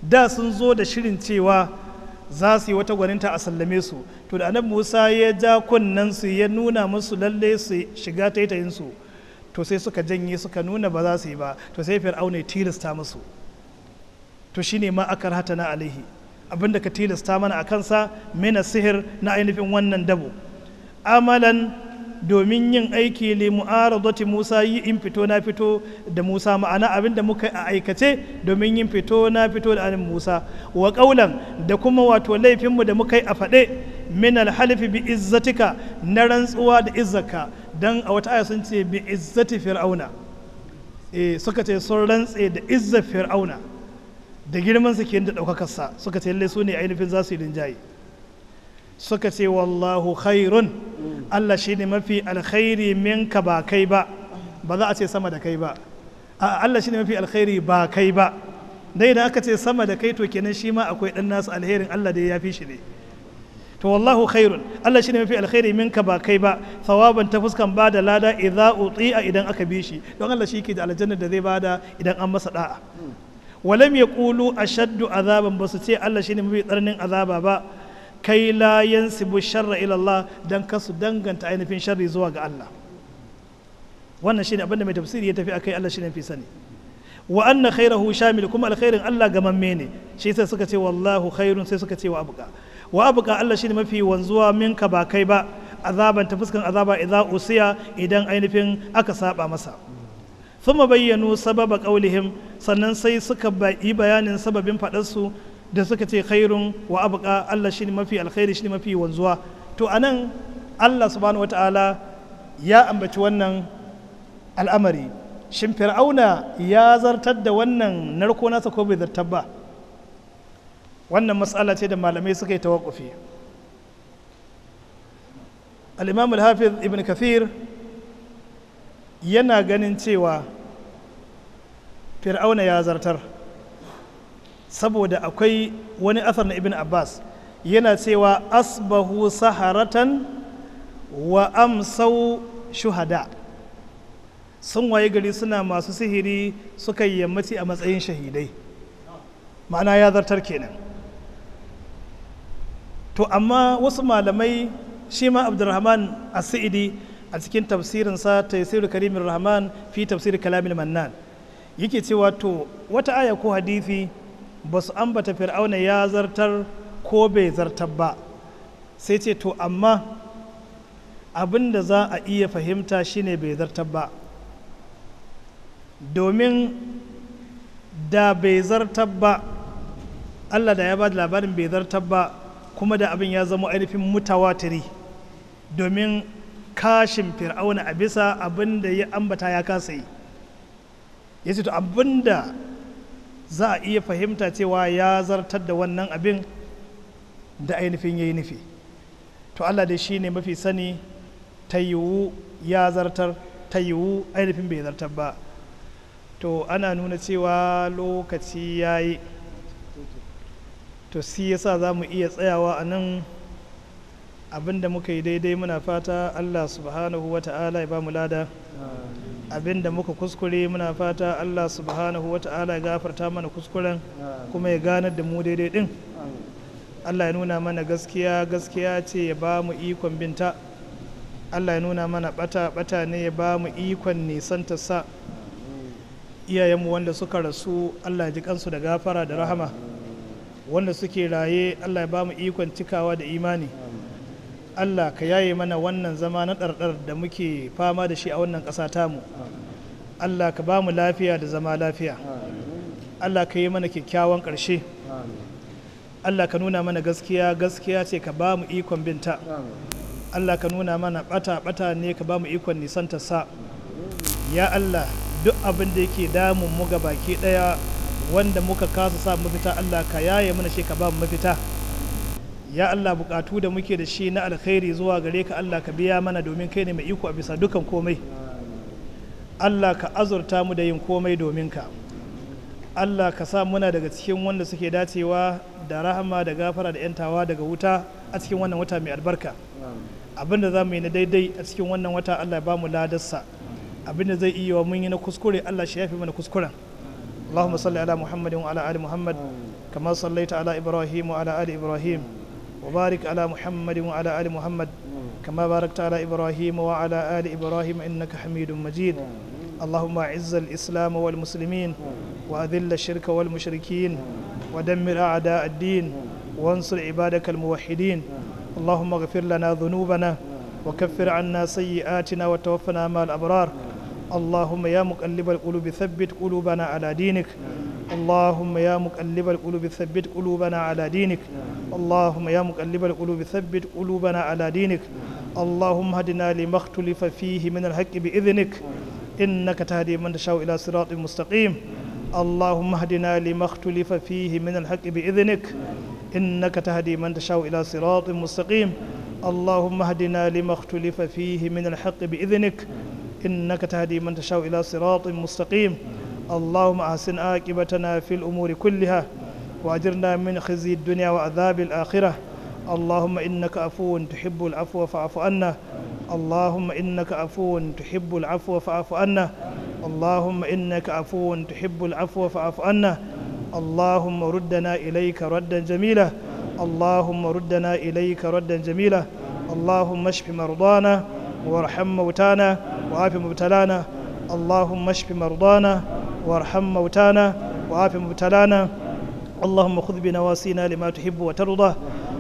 da sun zo da shirin cewa za su yi wata gwaninta a sallame su to da annabi musa ya ja kunnen su ya nuna musu lalle su shiga taitayin su to sai suka janye suka nuna ba za su yi ba to sai fir'auna ya tilasta musu to shine ma aka rahata na alaihi abinda ka tilasta mana a kansa mina sihir na ainihin wannan dabo amalan domin yin aiki li mu'aradati Musa yi in fito na fito da Musa ma'ana abinda muka a aikace domin yin fito na fito da anin Musa wa qaulan da kuma wato laifinmu da muka yi a faɗe min alhalifi bi izzatika na rantsuwa da izzaka dan a wata aya sun ce bi izzati fir'auna eh suka ce sun rantse da izzar fir'auna da girman su ke da ɗaukakarsa suka ce lallai su ne ainihin za su yi rinjaye suka ce wallahu khairun Allah shi ne mafi alkhairi minka ba kai ba ba za a ce sama da kai ba a Allah shi ne mafi alkhairi ba kai ba dai da aka ce sama da kai to kenan shi ma akwai dan nasu alherin Allah da ya fi shi ne to wallahu khairun Allah shi ne mafi alkhairi minka ba kai ba thawaban ta fuskan ba da lada idza uti'a idan aka bi shi don Allah shi ke da aljanna da zai bada idan an masa da'a walam yaqulu ashaddu azaban basu ce Allah shi ne mafi tsananin azaba ba kai la yansibu sharra ila Allah dan kasu danganta ainihin sharri zuwa ga Allah wannan shine abinda mai tafsiri ya tafi akai Allah shine fi sani wa anna khairahu shamil kuma alkhairin Allah gamamme ne shi sai suka ce wallahu khairun sai suka ce wa abuka wa abuka Allah shine mafi wanzuwa minka ba kai ba azaban ta fuskan azaba idza usiya idan ainihin aka saba masa thumma bayyanu sababa qaulihim sannan sai suka yi bayanin sababin faɗarsu da suka ce khairun wa abuka Allah shi mafi alkhairi shi mafi wanzuwa to anan Allah subhanahu wata'ala ya ambaci wannan al'amari shin fir'auna ya zartar da wannan narko nasa ko bai zartar ba wannan matsala ce da malamai suka yi tawakkufi al-imam al-hafiz ibn kathir yana ganin cewa fir'auna ya zartar saboda akwai wani asar na ibn abbas yana cewa asbahu saharatan wa amsau shuhada sun waye gari suna masu sihiri suka yi yammaci a matsayin shahidai ma'ana ya zartar kenan to amma wasu malamai shi ma abdurrahman as-sa'idi a cikin tafsirinsa tafsirul karimin rahman fi tafsir kalamin mannan yake cewa to wata aya ko hadisi ba su ambata fir'auna ya zartar ko bai zartar ba sai ce to amma abin da za a iya fahimta shine bai zartar ba domin da bai zartar ba allah da ya ba da labarin bai zartar ba kuma da abin ya zama ainihin mutawatiri domin kashin fir'auna a bisa abin da ya ambata ya kasa yi ya ce to abin da za a iya fahimta cewa ya zartar da wannan abin da ainihin ya yi nufi to allah dai shi ne mafi sani ta yiwu ya zartar ta yiwu ainihin bai zartar ba to ana nuna cewa lokaci ya yi to si yasa za mu iya tsayawa a nan abinda muka yi daidai muna fata allah subhanahu wa ta'ala ya ba mu lada abinda muka kuskure muna fata allah subhanahu wa ta'ala ya gafarta mana kuskuren kuma ya ganar da mu daidai din allah ya nuna mana gaskiya gaskiya ce ya ba mu ikon binta allah ya nuna mana bata bata ne ya ba mu ikon nisanta sa iyayenmu wanda suka rasu allah ya ji kansu da gafara da rahama wanda suke raye allah ya ba mu ikon cikawa da imani allah ka yaye mana wannan zama na ɗarɗar da muke fama da shi a wannan ƙasa tamu allah ka ba mu lafiya da zama lafiya allah ka yi mana kyakkyawan ƙarshe allah ka nuna mana gaskiya gaskiya ce ka ba mu ikon binta allah ka nuna mana ɓata ɓata ne ka ba mu ikon nisanta sa ya allah duk abin da yake damun mu ga baki ɗaya wanda muka kasa sa mafita Allah ka yaye mana shi ka ba mu mafita ya Allah bukatu da muke da shi na alkhairi zuwa gare ka Allah ka biya mana domin kai ne mai iko a bisa dukan komai Allah ka azurta mu da yin komai domin ka Allah ka sa muna daga cikin wanda suke dacewa da rahama da gafara da yantawa daga wuta a cikin wannan wata mai albarka abinda za mu yi na daidai a cikin wannan wata Allah ya ba mu ladarsa abinda zai iya mun yi na kuskure Allah shi yafi mana kuskuren اللهم صل على محمد وعلى ال محمد كما صليت على إبراهيم وعلى آل إبراهيم وبارك على محمد وعلى آل محمد كما باركت على إبراهيم وعلى آل إبراهيم إنك حميد مجيد اللهم أعز الإسلام والمسلمين وأذل الشرك والمشركين ودمر أعداء الدين وانصر عبادك الموحدين اللهم اغفر لنا ذنوبنا وكفر عنا سيئاتنا وتوفنا مع الأبرار اللهم يا مقلب القلوب ثبت قلوبنا على دينك اللهم يا مقلب القلوب ثبت قلوبنا على دينك اللهم يا مقلب القلوب ثبت قلوبنا على دينك اللهم هدنا لما اختلف فيه من الحق بإذنك إنك تهدي من تشاء إلى صراط مستقيم اللهم اهدنا لما اختلف فيه من الحق بإذنك إنك تهدي من تشاء إلى صراط مستقيم اللهم اهدنا لما اختلف فيه من الحق بإذنك إنك تهدي من تشاء إلى صراط مستقيم اللهم أحسن عاقبتنا في الأمور كلها وأجرنا من خزي الدنيا وعذاب الآخرة اللهم إنك عفو تحب العفو فاعف عنا اللهم إنك عفو تحب العفو فاعف عنا اللهم إنك عفو تحب العفو فاعف عنا اللهم ردنا إليك ردا جميلا اللهم ردنا إليك ردا جميلا اللهم اشف مرضانا وارحم موتانا وعاف مبتلانا اللهم اشف مرضانا وارحم موتانا وعاف مبتلانا اللهم خذ بنواسينا لما تحب وترضى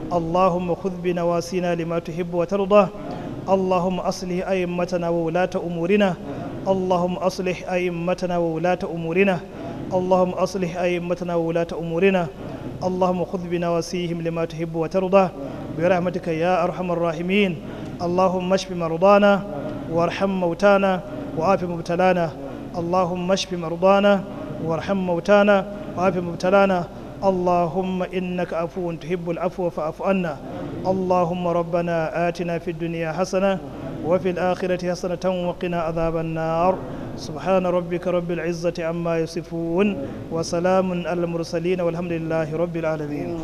اللهم خذ بنواسينا لما تحب وترضى اللهم أصلح أئمتنا وولاة أمورنا اللهم أصلح أئمتنا وولاة أمورنا اللهم أصلح أئمتنا وولاة أمورنا اللهم خذ بنواسيهم لما تحب وترضى برحمتك يا أرحم الراحمين اللهم اشف مرضانا وارحم موتانا وعاف مبتلانا اللهم اشف مرضانا وارحم موتانا وعاف مبتلانا اللهم إنك عفو تحب العفو فاعف عنا اللهم ربنا آتنا في الدنيا حسنة وفي الآخرة حسنة وقنا عذاب النار سبحان ربك رب العزة عما يصفون وسلام على المرسلين والحمد لله رب العالمين